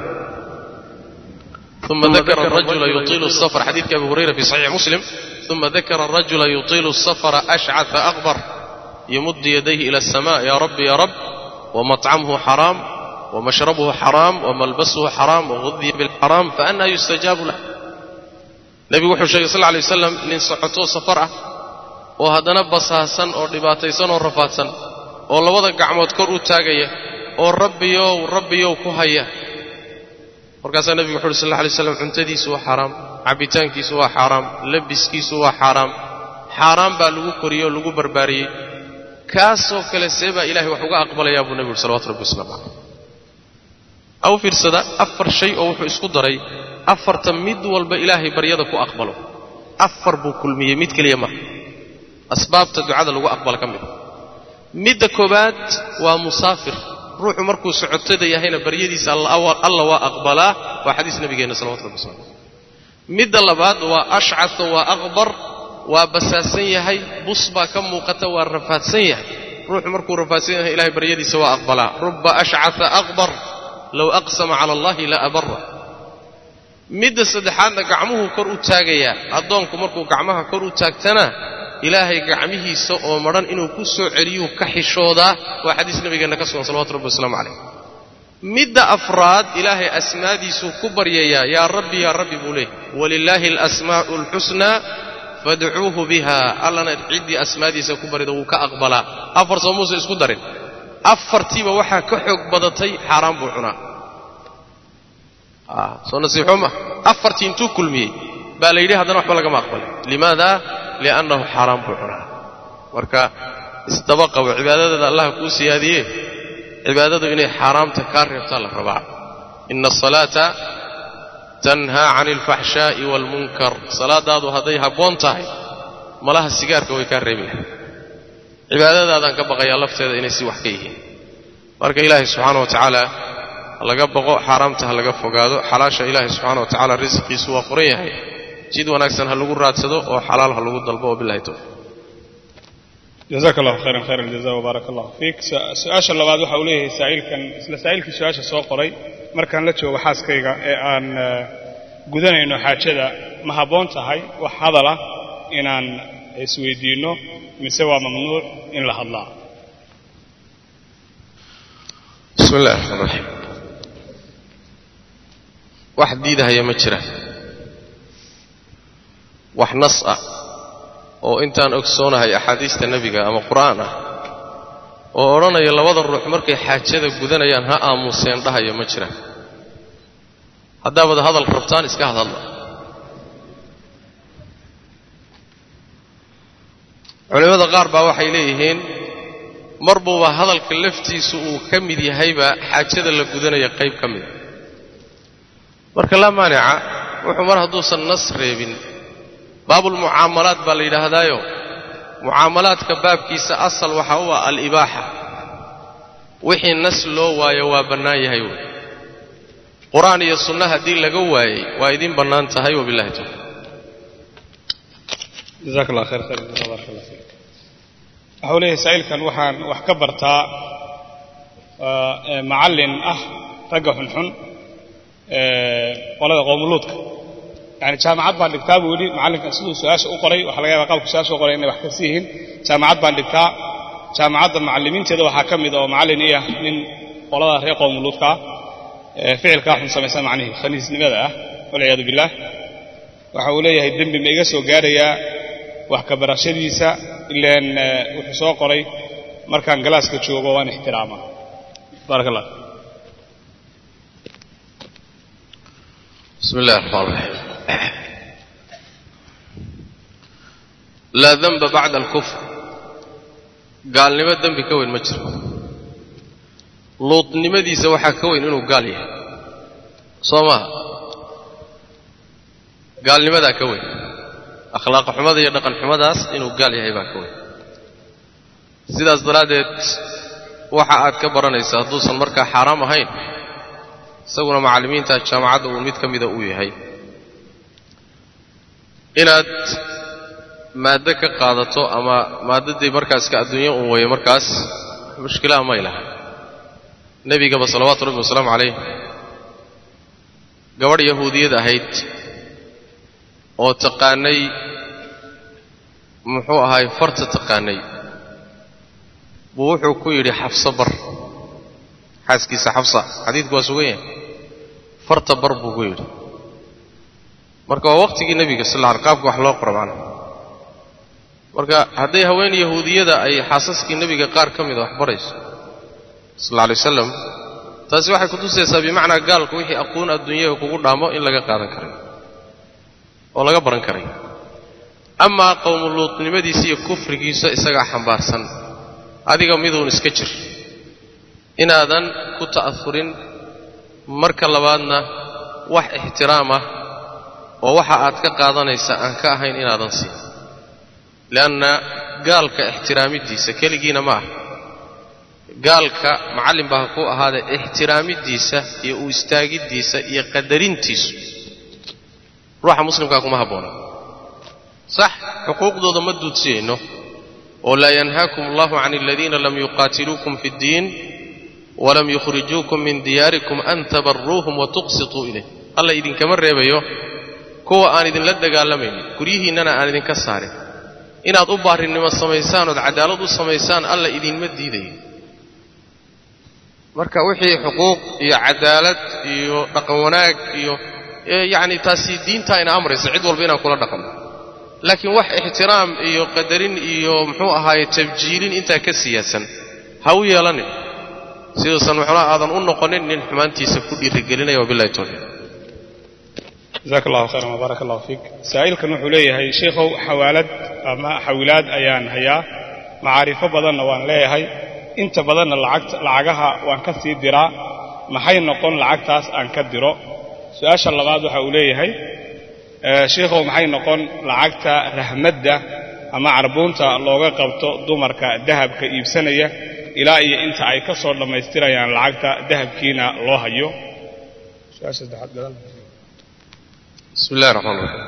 ثم ذكر الرجل يطيل السفر حديث أبي هريرة في صحيح مسلم ثم ذكر الرجل يطيل السفر أشعث أغبر يمد يديه إلى السماء يا رب يا رب ومطعمه حرام ومشربه حرام وملبسه حرام وغذي بالحرام فأنا يستجاب له نبي وحو شيخ صلى الله عليه وسلم nin socoto safar ah oo haddana basaasan oo dhibaataysan oo rafaadsan oo labada gacmood kor u taagaya oo rabbiyow rabbiyow ku haya markaasaa nebigu wuxu uhi sal alla alay slam cuntadiisu waa xaaraam cabbitaankiisu waa xaaraam labiskiisu waa xaaraam xaaraam baa lagu koriyey oo lagu barbaariyey kaasoo kale see baa ilahay wax uga aqbalayaa buu nebigu uhi salawatu rabbi waslamu caleyh au fiirsada afar shay oo wuxuu isku daray afarta mid walba ilaahay baryada ku aqbalo afar buu kulmiyey mid keliya maha asbaabta ducada lagu aqbalo ka mida midda koowaad waa musaafir ruuxu markuu socotada yahayna baryadiisa alla waa aqbalaa waa xadiis nabigeenna salawatu rabbi waslamu midda labaad waa ashcata waa aqbar waa basaasan yahay bus baa ka muuqata waa rafaadsan yahay ruuxu markuu rafaadsan yahay ilahay baryadiisa waa aqbalaa ruba ashcata aqbar low aqsama cala allahi la abara midda saddexaadna gacmuhuu kor u taagayaa addoonku markuu gacmaha kor u taagtana ilaahay gacmihiisa oo madhan inuu ku soo celiyuu ka xishoodaa waa xadiis nabigeenna ka sugan salawatu rabbi wasalaamu calayh midda afraad ilaahay asmaadiisuu ku baryayaa yaa rabbi yaa rabbi buu leeyahy walilaahi alasmaa'u alxusnaa fadcuuhu biha allana ciddii asmaadiisa ku barida wuu ka aqbalaa afar soo muuse isku darin afartiiba waxaa ka xoog badatay xaaraan buu cunaa soo nasiixo ma afartii intuu kulmiyey baa la yidhi haddana waxba lagama aqbalin limaada liannahu xaaraan buu cunaa marka isdaba qabo cibaadadaeda allah kuu siyaadiye cibaadadu inay xaaraamta kaa reebtaa la rabaa ina asalaata tanhaa cani alfaxshaa'i waalmunkar salaadaadu hadday habboon tahay malaha sigaarka way kaa reebi lahay cibaadadaadaan ka baqayaa lafteeda inay si wax ka yihiin marka ilaahay subxaana wa tacaala ha laga baqo xaaraamta ha laga fogaado xalaasha ilaahay subxaana wa tacala risiqiisu waa furan yahay jid wanaagsan ha lagu raadsado oo xalaal ha lagu dalbo wabilahi towfiq jazaaka allahu khayran khayr aljaza wbaaraka allahu fiik su-aasha labaad waxa uu leeyahay saa'ilkan isla saa'ilkii su-aasha soo qoray markaan la joogo xaaskayga ee aan gudanayno xaajada ma habboon tahay wax hadala inaan isweydiinno mise waa mamnuuc in la hadlaa bismi illahi raxmaan raxiim wax diidahaya ma jiraan wax nas ah oo intaan ogsoonahay axaadiista nebiga ama qur'aan ah oo odhanaya labada ruux markay xaajada gudanayaan ha aamuseen dhahaya ma jiraan haddaabad hadal rabtaan iska hadhadla culimmada qaar baa waxay leeyihiin mar buuba hadalka laftiisu uu ka mid yahayba xaajada la gudanaya qayb ka mida marka laa maanica wuxuu mar hadduusan nas reebin baabulmucaamalaat baa la yidhaahdaayo mucaamalaadka baabkiisa asal waxa u ah alibaaxa wixii nas loo waayo waa bannaan yahay wey qur-aan iyo sunna haddii laga waayey waa idiin bannaan tahay wabillahi towfiiq jazaaka allah khayr khayr jaza baaraka allah fiik waxau leeyahay saa'ilkan waxaan wax ka bartaa macallin ah ragga xunxun qolada qowmuluudka yani jaamacad baan dhigtaa buu yidhi macallinka siduu su-aasha u qoray waxaa laga yaba qaabku su-aasha u qoray inay wax kasi yihiin jaamacad baan dhigtaa jaamacadda macallimiinteeda waxaa ka mid oo macallin i ah nin qolada reer qowmuluudkaa ficilkaa xun samaysa macnihii khaniisnimada ah walciyaadu billaah waxa uu leeyahay dembi ma iga soo gaarayaa wax ka barashadiisa ilaan wuxuu soo qoray markaan galaaska joogo waan ixtiraama baaraka allah bismi illahi raxmaan raxiim laa denba bacda alkufr gaalnimo dembi ka weyn ma jiro luudnimadiisa waxaa ka weyn inuu gaal yahay soo maaha gaalnimadaa ka weyn akhlaaq xumada iyo dhaqan xumadaas inuu gaal yahay baa ka weyn sidaas daraaddeed waxa aad ka baranaysa hadduusan markaa xaaraam ahayn isaguna macallimiinta jaamacadda uu mid ka mida uu yahay inaad maaddo ka qaadato ama maadadii markaaska adduunyo un weeye markaas mushkilaha may laha nebigaba salawaatu rabbi wasalaamu calayh gabadh yahuudiyad ahayd oo taqaanay muxuu ahaay farta taqaanay buu wuxuu ku yidhi xafso bar xaaskiisa xafsa xadiidku waa sugan yahay farta bar buu ku yidhi marka waa waqtigii nebiga sal alla qaabka wax loo qoro macnaha marka hadday haween yahuudiyada ay xaasaskii nebiga qaar ka mida wax barayso sal alla alay wasalam taasi waxay kutusaysaa bimacnaa gaalku wixii aqoon adduunyada kugu dhaamo in laga qaadan karay oo laga baran karay amaa qowmuluudnimadiisa iyo kufrigiisa isagaa xambaarsan adiga miduun iska jir inaadan ku ta'ahurin marka labaadna wax ixtiraam ah oo waxa aad ka qaadanaysa aan ka ahayn inaadan siin leanna gaalka ixtiraamiddiisa keligiina ma ah gaalka macallin baa ku ahaadee ixtiraamiddiisa iyo u istaagiddiisa iyo qadarintiisu ruuxa muslimkaa kuma habboona sax xuquuqdooda ma duudsiyayno oo laa yanhaakum allahu can aladiina lam yuqaatiluukum fi ddiin walam yukhrijuukum min diyaarikum an tabaruuhum wa tuqsituu ilayh alla idinkama reebayo kuwa aan idinla dagaalamaynin guryihiinnana aan idinka saarin inaad u baarinimo samaysaan ood cadaalad u samaysaan alla idinma diidayo marka wixii xuquuq iyo cadaalad iyo dhaqan wanaag iyo yacni taasi diintaa ina amraysa cid walba inaan kula dhaqanno laakiin wax ixtiraam iyo qadarin iyo muxuu ahaaye tabjiilin intaa ka siyaadsan ha u yeelanin siduusan muxuunaha aadan u noqonin nin xumaantiisa ku dhiirigelinaya wabillahi tawfiiq jazaak allahu khayran wabaarak allahu fiik saa'ilkan wuxuu leeyahay sheikhow xawaalad ama xawilaad ayaan hayaa macaarifo badanna waan leeyahay inta badanna lacagta lacagaha waan ka sii diraa maxay noqon lacagtaas aan ka diro su-aasha labaad waxa uu leeyahay sheikhow maxay noqon lacagta rahmadda ama carbuunta looga qabto dumarka dahabka iibsanaya ilaa iyo inta ay ka soo dhammaystirayaan lacagta dahabkiina loo hayo bismi illahi raxmaan raxiim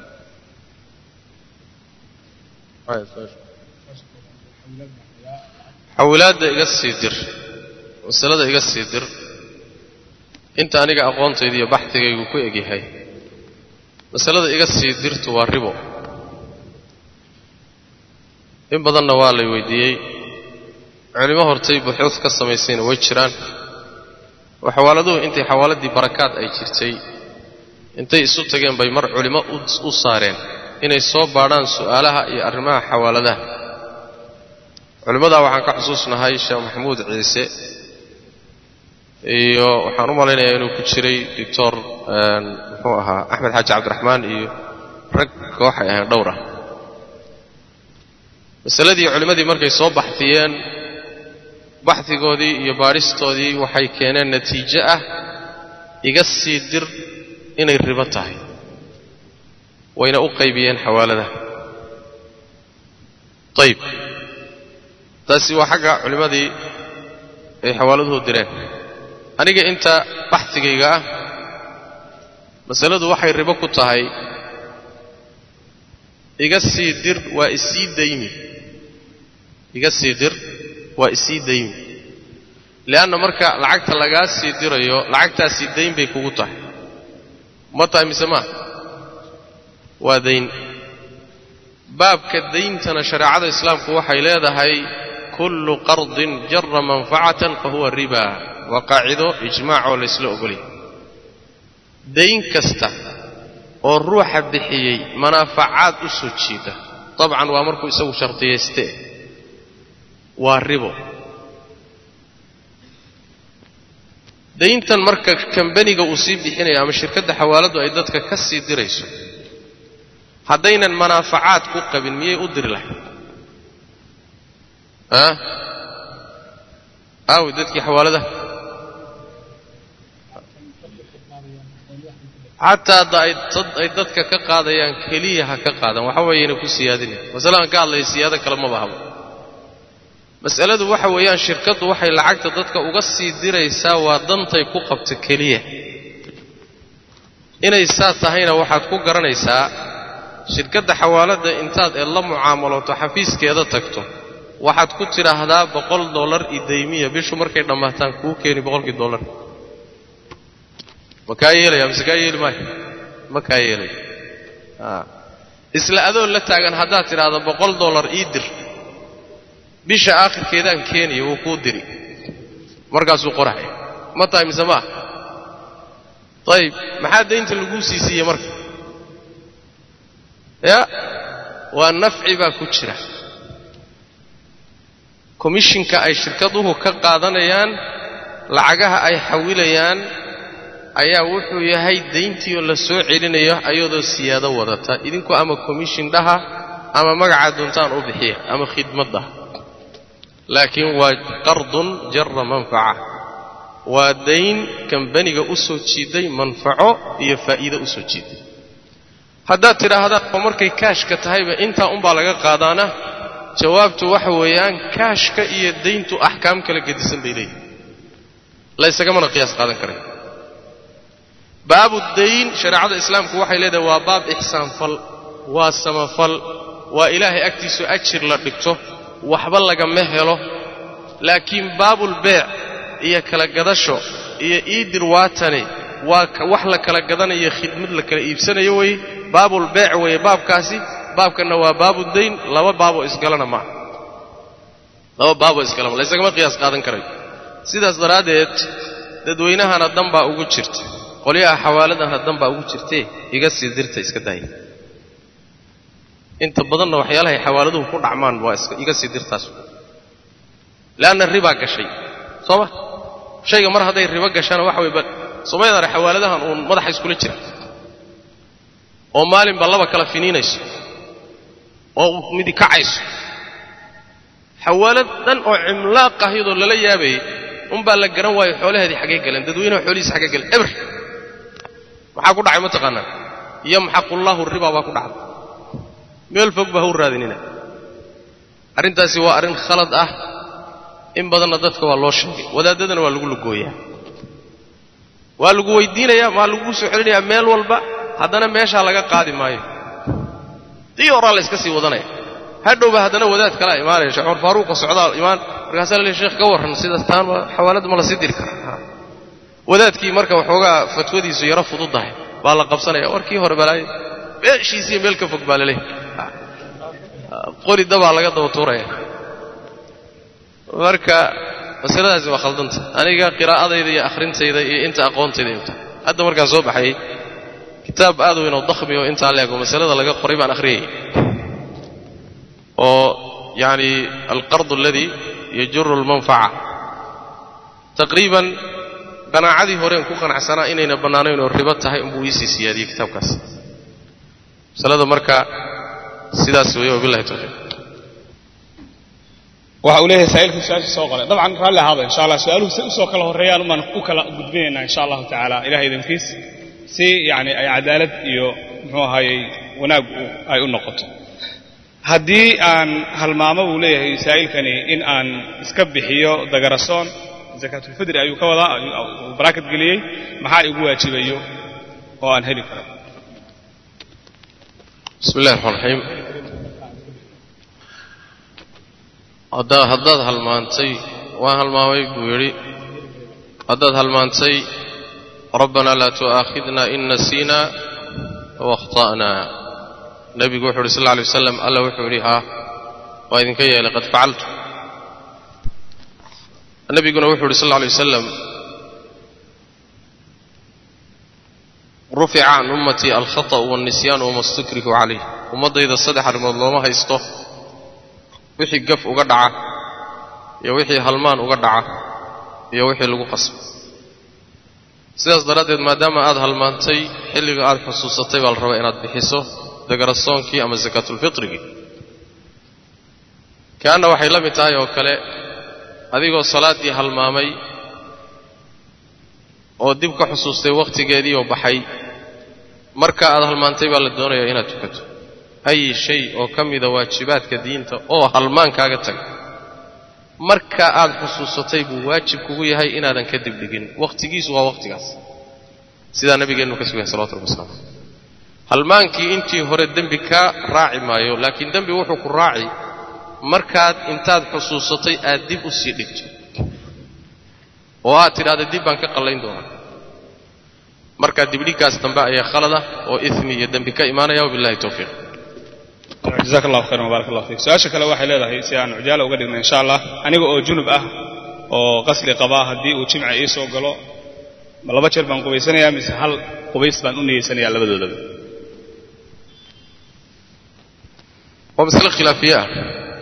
xawilaadda iga sii dir masalada iga sii dir inta aniga aqoontayda iyo baxdigaygu ku egyahay masalada iga sii dirtu waa ribo in badanna waa lay weydiiyey culimo hortay buxuud ka samaysayna way jiraan oo xawaaladuhu intay xawaaladii barakaad ay jirtay intay isu tageen bay mar culimo u saareen inay soo baadhaan su'aalaha iyo arrimaha xawaaladaha culimmadaa waxaan ka xusuusnahay sheekh maxamuud ciise iyo waxaan u malaynayaa inuu ku jiray doctor muxuu ahaa axmed xaaji cabdiraxmaan iyo rag kooxay ahayn dhowr ah masaladii culimmadii markay soo baxdiyeen baxdigoodii iyo baadhistoodii waxay keeneen natiijo ah iga sii dir inay ribo tahay wayna u qaybiyeen xawaaladaha ayib taasi waa xagga culimmadii ay xawaaladuhu direen aniga inta baxdigayga ah masaladu waxay ribo ku tahay iga sii dir waa isii daymi iga sii dir waa isii daymi leanna marka lacagta lagaa sii dirayo lacagtaasii dayn bay kugu tahay ma tahay mise maa waa dayn baabka dayntana shareecada islaamku waxay leedahay kullu qardin jara manfacatan fa huwa riba waa qaacido ijmaacoo laysla ogolyahy dayn kasta oo ruuxa bixiyey manaafacaad u soo jiida dabcan waa markuu isagu shardiyaystee waa ribo dayntan marka kambaniga uu sii bixinayo ama shirkadda xawaaladdu ay dadka ka sii dirayso haddaynan manaafacaad ku qabin miyay u diri lahayd a aawi dadkii xawaaladaha xataa hadda ay dadka ka qaadayaan keliya ha ka qaadan waxa weeyana ku siyaadinaya masalahan ka hadlaya siyaado kale maba habo mas'aladu waxa weeyaan shirkaddu waxay lacagta dadka uga sii diraysaa waa dantay ku qabto keliya inay saa tahayna waxaad ku garanaysaa shirkadda xawaaladda intaad eed la mucaamaloto xafiiskeeda tagto waxaad ku tidhaahdaa boqol dollar idaymiya bishu markay dhammaataan kuu keeni boqolkii dollar ma kaa yeelaya mise kaa yeeli maayo ma kaa yeelaya isla adoo la taagan haddaad tidhaahdo boqol dollar ii dir bisha aakhirkeedaan keenaya wuu kuu diri markaasuu qoraya ma tahay mise maa ayib maxaa daynta laguu sii siiyey marka ya waa nafci baa ku jira komishinka ay shirkaduhu ka qaadanayaan lacagaha ay xawilayaan ayaa wuxuu yahay dayntiioo la soo celinayo ayadoo siyaado wadata idinku ama komishin dhaha ama magacaa doontaan u bixiya ama khidmad dhaha laakiin waa qardun jara manfaca waa dayn kambaniga u soo jiiday manfaco iyo faa'iido u soo jiiday haddaad tidhaahdaan oo markay kaashka tahayba intaa unbaa laga qaadaana jawaabtu waxa weeyaan kaashka iyo dayntu axkaam kala gedisan bay leeyihin laysagamana qiyaas qaadan karay baabu dayn shareecada islaamku waxay leedahay waa baab ixsaanfal waa samafal waa ilaahay agtiisu ajir la dhigto waxba lagama helo laakiin baabulbeec iyo kala gadasho iyo iidir waatane waa wax la kala gadanayo khidmad la kala iibsanayo weye baabulbeec weeye baabkaasi baabkanna waa baabu dayn laba baaboo isgalana maaha laba baaboo isgalama laysagama qiyaas qaadan karayo sidaas daraaddeed dadweynahana dan baa ugu jirta qolyaha xawaaladana dan baa ugu jirtee iga sii dirta iska daaya inta badanna waxyaalahay xawaaladuhu ku dhacmaan waa iga sii dirtaas leanna ribaa gashay soo ma shayga mar hadday ribo gashana waxa way somaydana xawaaladahan uun madaxa iskula jira oo maalinba laba kala finiinayso oo midi kacayso xawaalad dhan oo cimlaaq ahiyadoo lala yaabayay unbaa la garan waayo xoolaheedii xaggay galeen dadweynaha xoolihiisa xaggay galeen eber maxaa ku dhacay ma taqaanaa yamxaqullahu ribaa baa ku dhacday meel fog baa ha u raadinina arrintaasi waa arrin khalad ah in badanna dadka waa loo sheegay wadaaddadana waa lagu lugooyaa waa lagu weydiinayaa maa laguu soo celinayaa meel walba haddana meeshaa laga qaadi maayo dii horaa la yska sii wadanaya hadhowba haddana wadaad kalaa imaanaya sheekh cumar faaruuqo socdaal imaan markaasaa la leey sheekh ka warran sidaas taan xawaaladda ma la sii diri karaa wadaadkii marka waxoogaa fatwadiisu yaro fududahay baa la qabsanaya warkii hore balaayo meeshiisiiyo meel ka fog baa la leehay qori dabaa laga daba tuuraya marka masaladaasi waa khaldanta aniga qiraa'adayda iyo akhrintayda iyo inta aqoontayda inta hadda markaan soo baxayay kitaab aad weyn oo dakhmi oo intaa leego masalada laga qoray baan akhriyayay oo yacni alqard aladi yajuru almanfaca taqriiban qanaacadii horeen ku qanacsanaa inayna bannaanayn oo ribo tahay unbuu iisii siyaadiyey kitaabkaas masalada marka sidaas weeye wabillahi tawfiiq waxa uu leeyahay saa'ilkii su-aasha soo qoray dabcan raalli ahaada insha allah su-aaluhu si usoo kala horreeyaan umaan u kala gudbinaynaa insha allahu tacaala ilahay idinkiis si yacni ay cadaalad iyo muxuu ahaayey wanaag ay u noqoto haddii aan halmaamo buu leeyahay saa'ilkani in aan iska bixiyo dagarasoon zakaatulfidri ayuu ka wadaa uu baraakad geliyey maxaa igu waajibayo oo aan heli karo bismi illahi raxmaan raxiim haddaa haddaad halmaantay waan halmaamay buu yidhi haddaad halmaantay rabbanaa laa tu'aakhidna in nasiina aw akhta'naa nebigu wuxu uhi sal lla alay wasalam alla wuxuu yidhi haa waa idinka yeelay qad facaltu nebiguna wuxuu yidhi sal lla alay wasalam rufica can ummatii alkhata'u waalnisyaanu wama stukrihu calayh ummaddayda saddex arrimood looma haysto wixii gaf uga dhaca iyo wixii halmaan uga dhaca iyo wixii lagu qasbay sidaas daraaddeed maadaama aad halmaantay xilliga aad xusuusatay baa la rabaa inaad bixiso dagarasoonkii ama sakaatulfitrigii kaanna waxay la mid tahay oo kale adigoo salaaddii halmaamay oo dib ka xusuustay wakhtigeedii oo baxay marka aad halmaantay baa la doonayaa inaad tukato ay shay oo ka mida waajibaadka diinta oo halmaan kaaga taga marka aad xusuusatay buu waajib kugu yahay inaadan ka dibdhigin wakhtigiisu waa wakhtigaas sidaa nabigeennu ka sugahay salawatu rabbi waslamu halmaankii intii hore dembi kaa raaci maayo laakiin dembi wuxuu ku raaci markaad intaad xusuusatay aad dib u sii dhigto oo aad tidhahda dib baan ka qallayn doonaa markaa dibdhiggaas dambe ayaa khalada oo ismi iyo dembi ka imaanaya wabillahi towfiiq jazaak allahu khayran wbarak allah fiik su-aasha kale waxay leedahay si aan cujaala uga dhigna insha allah aniga oo junub ah oo qasli qabaa haddii uu jimca ii soo galo ma laba jeer baan qubaysanayaa mise hal qubays baan u niyeysanayaa labadoodaba waa masale khilaafiye ah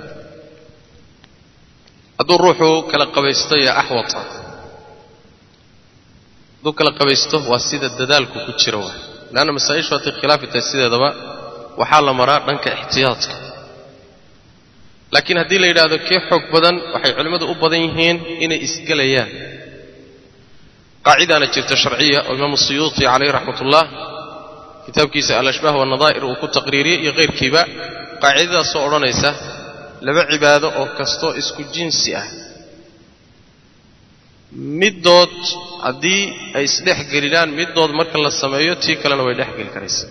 hadduu ruuxu kala qabaysto iyo axwata hadduu kala qabaysto waa sida dadaalku ku jira waay leanna masaa-ishu hadday khilaafi tahay sideedaba waxaa la maraa dhanka ixtiyaadka laakiin haddii la yidhaahdo kee xoog badan waxay culimmadu u badan yihiin inay isgelayaan qaacidaana jirta sharciya oo imaamu siyuuti calayh raxmat ullah kitaabkiisa alashbaah wanadaa'ir uu ku taqriiriyey iyo kayrkiiba qaacidadaasoo odhanaysa laba cibaado oo kastoo isku jinsi ah middood haddii ay isdhex gelidaan middood marka la sameeyo tii kalena way dhex geli karaysa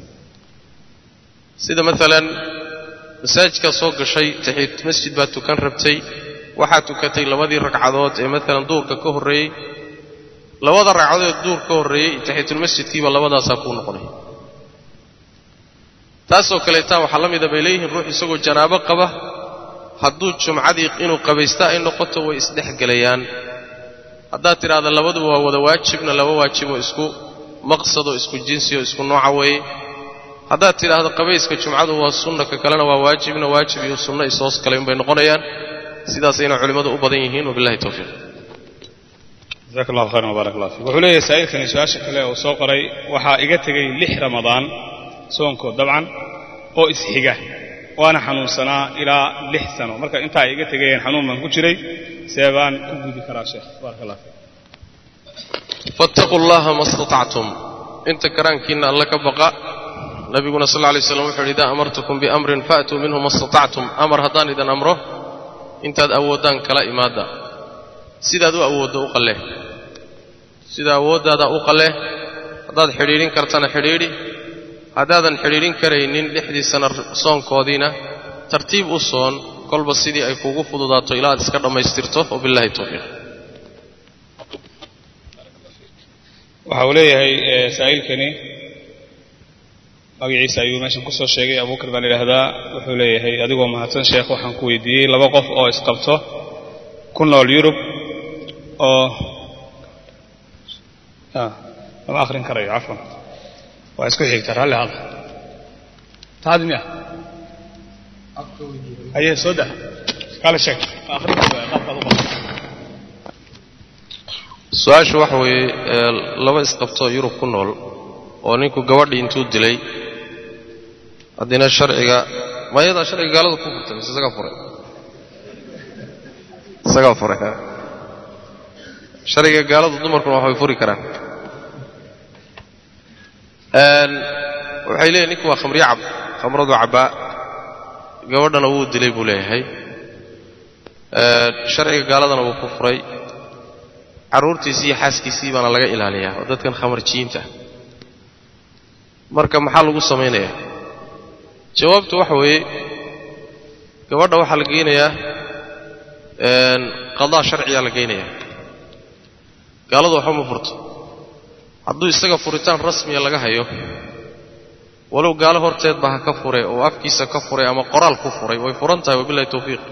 sida maalan masaajidkaa soo gashay taxiit masjid baad tukan rabtay waxaad tukatay labadii ragcadood ee maalan duurka ka horreeyey labada ragcadood duur ka horreeyey taxiitulmasjidkiiba labadaasaa kuu noqonaya taasoo kaleetaa waxaa la mida bay leeyihiin ruux isagoo janaabo qaba hadduu jumcadii inuu qabaysta ay noqoto way isdhexgelayaan haddaad tidhaahda labaduba waa wada waajibna laba waajiboo isku maqsadoo isku jinsioo isku nooca weeye haddaad tidhaahdo qabayska jumcadu waa sunna ka kalena waa waajibna waajib iyo sunno ishoos kale unbay noqonayaan sidaasayna culimmadu u badan yihiin wabillahi towfiiq jazaak allahu khayran wbaarak allah fiik wuxuu leeyahay saa'ilkani su-aasha kale oo soo qoray waxaa iga tegey lix ramadaan soonkood dabcan oo isxiga waana xanuunsanaa ilaa lix sano marka intaa iga tegayeen xanuun baan ku jiray see baan ku gudi karaa sheekh baarak allah fiik fattaquu llaha ma statactum inta karaankiinna alla ka baqa nabiguna sal lla lay slam wuxu uhi idaa amartukum biamrin faatuu minhu ma statactum amar haddaan idin amro intaad awooddaan kala imaadda sidaad u awooddo u qalle sida awooddaada u qalle haddaad xidhiidhin kartana xidhiidhi haddaadan xidhiidhin karaynin lixdii sana soonkoodiina tartiib u soon kolba sidii ay kuugu fududaato ilaa aad iska dhammaystirto wabillahi towfiiq waxa uu leeyahay saa'ilkani magaciisa ayuu meeshan kusoo sheegay abuukar baan idhaahdaa wuxuu leeyahay adigoo mahadsan sheekh waxaan ku weydiiyey laba qof oo isqabto ku nool yurub oo lama akhrin karayo cafwan waa isku xigta ralli hada taadi miya aye soo dah kala sheeg akhrin qaabkaad u qabto su-aashu waxa weeye laba isqabtoo yurub ku nool oo ninku gabadhii intuu dilay haddina sharciga mayadaa sharciga gaalada ku furtay mise isagaa furay isagaa furay sharciga gaaladu dumarkuna waxbay furi karaan waxay leeyihin ninku waa khamriyo cab khamradu cabbaa gabadhana wuu dilay buu leeyahay sharciga gaaladana wuu ku furay carruurtiisii iyo xaaskiisii baana laga ilaaliyaa oo dadkan khamarjiyiinta marka maxaa lagu samaynayaa jawaabtu waxa weeye gabadha waxaa la geynayaa qadaa sharciyaa la geynayaa gaaladu waxba ma furto hadduu isaga furitaan rasmiya laga hayo walow gaalo horteed ba ha ka fure oo afkiisa ka furay ama qoraal ku furay way furan tahay wabillahi towfiiq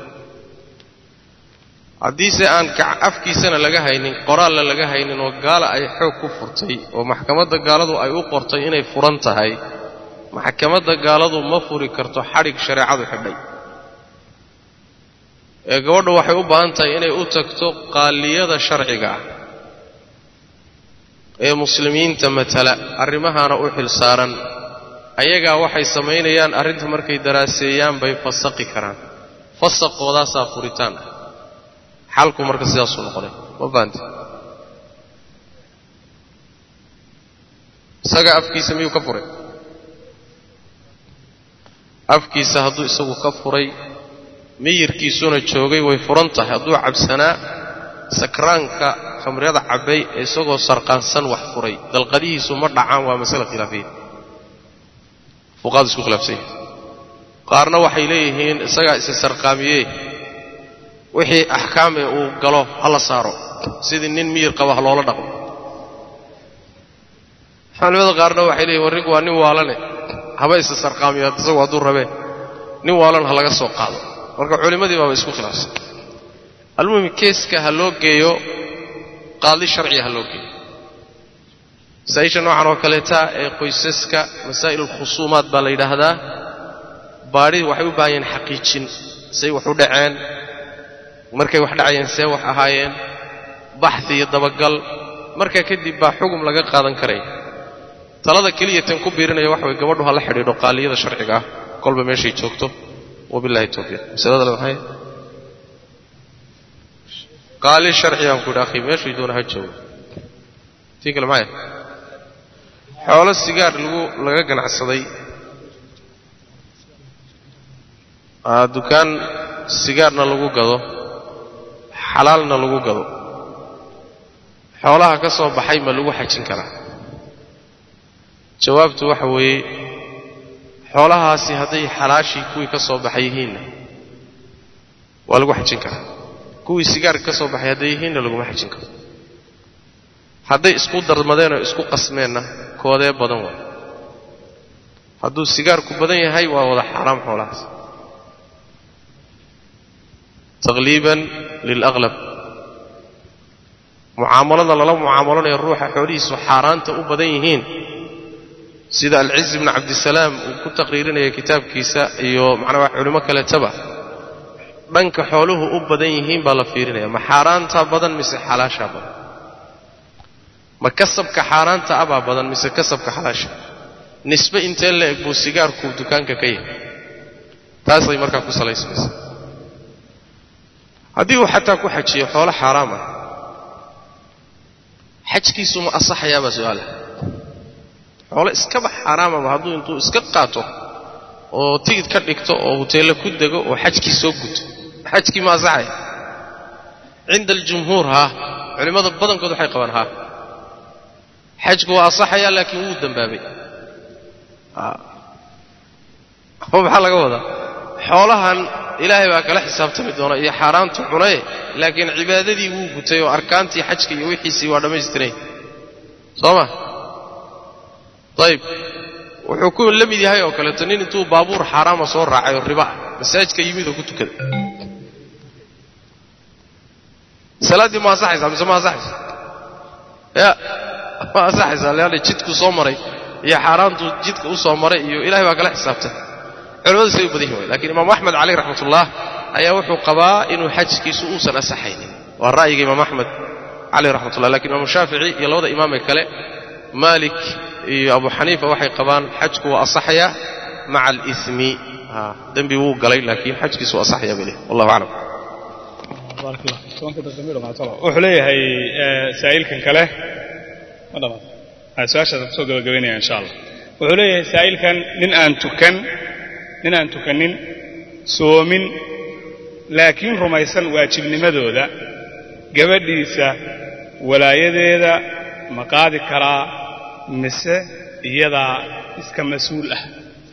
haddiise aan afkiisana laga haynin qoraalna laga haynin oo gaala ay xoog ku furtay oo maxkamadda gaaladu ay u qortay inay furan tahay maxkamadda gaaladu ma furi karto xadhig shareecadu xidhay ee gabadhu waxay u baahan tahay inay u tagto qaaliyada sharciga ah ee muslimiinta matala arrimahaana u xil saaran ayagaa waxay samaynayaan arrinta markay daraaseeyaan bay fasaqi karaan fasaqoodaasaa furitaan ah xalku marka sidaasuu noqonay ma fahanti isaga afkiisa miyuu ka furay afkiisa hadduu isagu ka furay miyirkiisuna joogay way furan tahay hadduu cabsanaa sakraanka khamriyada cabbay ee isagoo sarqaansan wax furay dalqadihiisu ma dhacaan waa masale khilaafiya fuqaadu isku khilaafsan yahay qaarna waxay leeyihiin isagaa isa sarqaamiyee wixii axkaame uu galo ha la saaro sidii nin miyir qaba ha loola dhaqmo culimada qaarna waxay leeyihin warrinku waa nin waalane haba isa sarqaamiyo isagu hadduu rabee nin waalan ha laga soo qaado marka culimmadii baaba isku khilaafsan almuhim keeska ha loo geeyo qaadi sharciga ha loo geeyo masaa-isha noocan oo kaleeta ee qoysaska masaa'il alkhusuumaat baa la yidhaahdaa baadhidi waxay u baahan yahen xaqiijin say wax u dhaceen markay wax dhacayeen see wax ahaayeen baxhi iyo dabagal markaa kadib baa xugum laga qaadan karaya talada keliya tan ku biirinaya waxa way gabadhu ha la xidhiidho qaaliyada sharciga ah kolba meeshay joogto wabillahi tawfiiq masalada le maxay qaali sharcigaan ku yidhi akhi meeshuu doona ha joogo tii kale maxay xoolo sigaar lagu laga ganacsaday dukaan sigaarna lagu gado xalaalna lagu gado xoolaha ka soo baxay ma lagu xajin karaa jawaabtu waxa weeye xoolahaasi hadday xalaashii kuwii ka soo baxay yihiinna waa lagu xajin karaa kuwii sigaarka ka soo baxay hadday yihiinna laguma xajin karo hadday isku darmadeen oo isku qasmeenna koodee badan waa hadduu sigaarku badan yahay waa wada xaaraam xoolahaas taqliiban lilaqlab mucaamalada lala mucaamalanayo ruuxa xoolihiisu xaaraanta u badan yihiin sida alciz bnu cabdisalaam uu ku taqriirinaya kitaabkiisa iyo macnaa culimo kaleetaba dhanka xooluhu u badan yihiin baa la fiirinaya ma xaaraantaa badan mise xalaashaa badan ma kasabka xaaraanta abaa badan mise kasabka xalaasha nisbe intee la eg buu sigaarku dukaanka ka yahay taasay markaa ku salaysmaysa haddii uu xataa ku xajiyo xoolo xaaraam ah xajkiisu ma asaxayaabaa su-aala xoolo iskaba xaaraamaba hadduu intuu iska qaato oo tigid ka dhigto oo huteelle ku dego oo xajkii soo guto xajkii ma asaxaya cinda aljumhuur haa culimmada badankood waxay qabaan haa xajku waa asaxayaa laakiin wuu dembaabay maxaa laga wadaa xoolahan ilaahay baa kala xisaabtami doona iyo xaaraantu cunaye laakiin cibaadadii wuu gutay oo arkaantii xajka iyo wixiisii waa dhammaystiray soo ma ayib wuxuu ku la mid yahay oo kaleeto nin intuu baabuur xaaraama soo raacay oo riba ah masaajidka yimid oo ku tukada salaaddii ma asaxaysaa mise ma asaxaysa ya ma asaxaysaa leanna jidku soo maray iyo xaaraantu jidka u soo maray iyo ilahay baa kala xisaabtay culamadu say u badan yihin way lakiin imaamu axmed caleyh raxmatullah ayaa wuxuu qabaa inuu xajkiisu uusan asaxaynin waa ra'yiga imaam axmed caleyh raxmatullah lakin imaamu shaafici iyo labada imaamee kale maalik iyo abu xaniifa waxay qabaan xajku waa asaxayaa maca alimi dembi wuu galay laakiin xajkiisu waa asaxaya bay leehay wallahu aclam wuxuu leeyahay saa'ilkan kale ma dhamaad su-aashaas kusoo gabagabaynaya insha allah wuxuu leeyahay saa'ilkan nin aan tukan nin aan tukanin soomin laakiin rumaysan waajibnimadooda gabadhiisa walaayadeeda ma qaadi karaa mise iyadaa iska mas-uul ah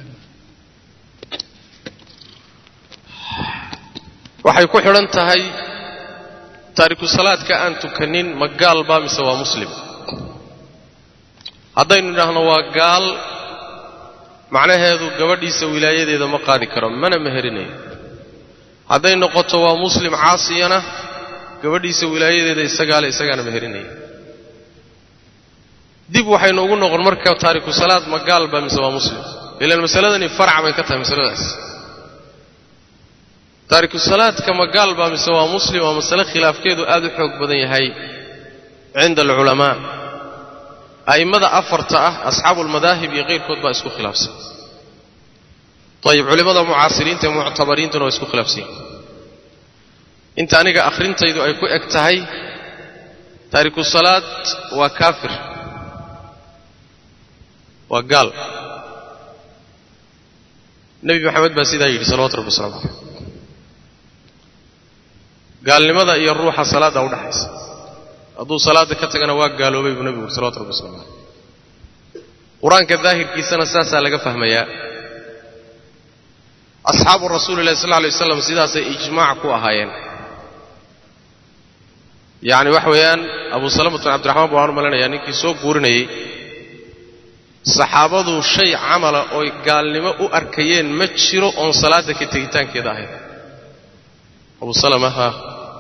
waxay ku xidhan tahay taariku salaadka aan tukanin ma gaal baa mise waa muslim haddaynu idhaahno waa gaal macnaheedu gabadhiisa wilaayadeeda ma qaadi karo mana meherinayo hadday noqoto waa muslim caasiyana gabadhiisa wilaayadeeda isagaale isagaana meherinaya dib waxaynu ugu noqon marka taariku salaad ma gaal baa mise waa muslim ilaan masaladani farac bay ka tahay masaladaas taariku salaadka ma gaal baa mise waa muslim waa masale khilaafkeedu aad u xoog badan yahay cinda alculamaa a'immada afarta ah asxaabu almadaahib iyo kayrkood baa isku khilaafsan ayib culimmada mucaasiriinta ee muctabariintuna waa isku khilaafsan yihin inta aniga akhrintaydu ay ku eg tahay taariku salaad waa kaafir waa gaal nebi maxamed baa sidaa yidhi salawatu rabbi waslamu caleyh gaalnimada iyo ruuxa salaadda udhaxaysa hadduu salaadda ka tagana waa gaaloobay buu nebigu uri salawatu rabbi waslamu caleyh qur-aanka daahirkiisana saasaa laga fahmayaa asxaabu rasuuli illahi sal lla alay waslam sidaasay ijmaac ku ahaayeen yacni waxa weeyaan abu salamatu bin cabdiraxmaan baan u malinayaa ninkii soo guurinayey saxaabadu shay camala oy gaalnimo u arkayeen ma jiro oon salaadda ka tegitaankeeda ahayn abu salama ha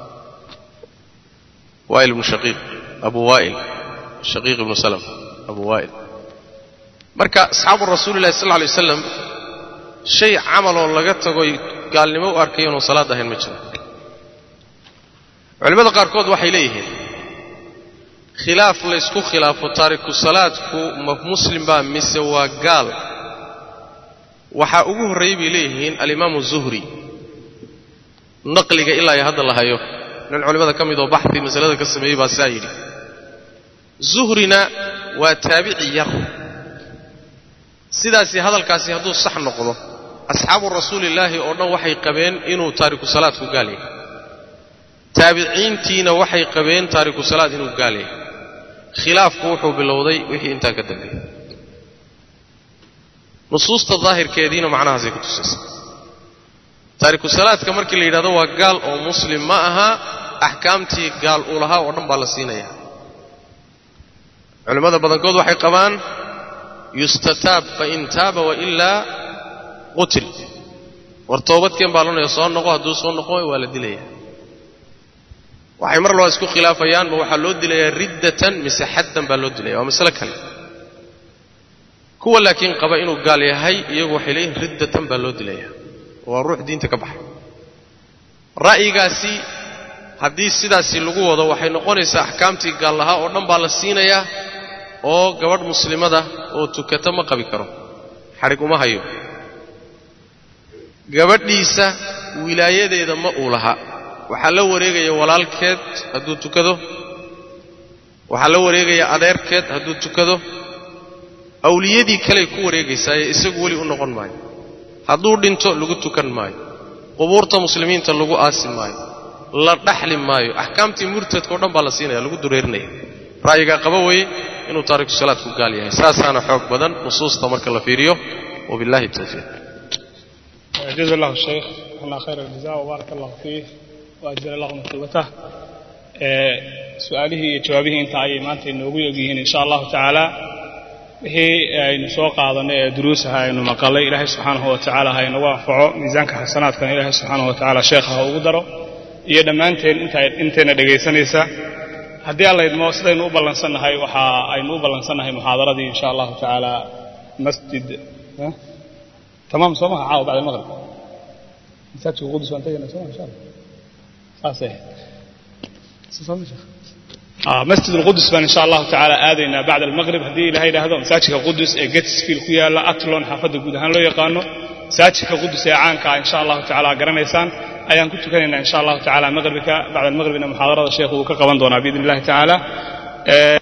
waa'il ibnu shaqiiq abu waa'il shaqiiq ibnu salam abu waa'il marka asxaabu rasuuli illahi sal lla alay wasalam shay camaloo laga tagoy gaalnimo u arkayeen oon salaad ahayn ma jiro culimmada qaarkood waxay leeyihiin khilaaf laysku khilaafo taariku salaadku ma muslim baa mise waa gaal waxaa ugu horreeyey bay leeyihiin alimaamu zuhri naqliga ilaa iyo hadda la hayo nin culimmada ka mid oo baxi masalada ka sameeyey baa saa yidhi zuhrina waa taabici yar sidaasi hadalkaasi hadduu sax noqdo asxaabu rasuulillaahi oo dhan waxay qabeen inuu taariku salaadku gaal yahay taabiciintiina waxay qabeen taariku salaad inuu gaal yahay khilaafku wuxuu bilowday wixii intaa ka dambeeyey nusuusta daahirkeediina macnahaasay ku tusaysa taariku salaadka markii la yidhahdo waa gaal oo muslim ma aha axkaamtii gaal uu lahaa oo dhan baa la siinaya culimmada badankood waxay qabaan yustataab fain taaba wailaa qutil war toobadkeen baa lonaya soo noqo hadduu soo noqo waa la dilaya waxay mar laba isku khilaafayaan ma waxaa loo dilayaa riddatan mise xaddan baa loo dilaya waa masale kale kuwa laakiin qaba inuu gaal yahay iyagu waxay leeyihin riddatan baa loo dilaya waa ruux diinta ka baxay ra'yigaasi haddii sidaasi lagu wado waxay noqonaysaa axkaamtii gaal lahaa oo dhan baa la siinayaa oo gabadh muslimada oo tukata ma qabi karo xadhig uma hayo gabadhiisa wilaayadeeda ma uu laha waxaa la wareegaya walaalkeed hadduu tukado waxaa la wareegaya adeerkeed hadduu tukado awliyadii kaley ku wareegaysaaye isagu weli u noqon maayo hadduu dhinto lagu tukan maayo qubuurta muslimiinta lagu aasi maayo la dhaxli maayo axkaamtii murtadkao dhan baa la siinaya lagu dureerinaya ra'yigaa qaba weye inuu taariku salaadku gaal yahay saasaana xoog badan nusuusta marka la fiiriyo wabillahi tawfiiq جزا الله الشيخ عنا خير الجزاء وبارك الله فيه وأجزل الله مثوبته سؤاله جوابه انت أي ما أنت نوغي يجيهن إن شاء الله تعالى wixii aynu soo qaadanay ee duruusaha aynu maqalay ilaahay subxaanahu wa tacaala ha inagu anfaco miisaanka xasanaadkana ilaahay subxaanahu wa tacaala sheekha ha ugu daro iyo dhammaanteen inta intayna dhegaysanaysa haddii alla idmo sidaynu u ballansannahay waxa aynu u ballansannahay muxaadaradii insha allahu tacaala masjid tamaam soo maha caawa bacda almaqrib masaajidka qudus waan tegayna soo insha allah saasay مسجد القدس بان إن شاء الله تعالى آذينا بعد المغرب هذه إلى هيدا هذا مساجد القدس جتس في الخيال أتلون حافظ جودهان لو يقانو مساجد القدس يا عانك إن شاء الله تعالى قرنيسان أيام كنت كان إن شاء الله تعالى مغربك بعد المغرب إن محاضرة الشيخ وكقوان دونا بإذن الله تعالى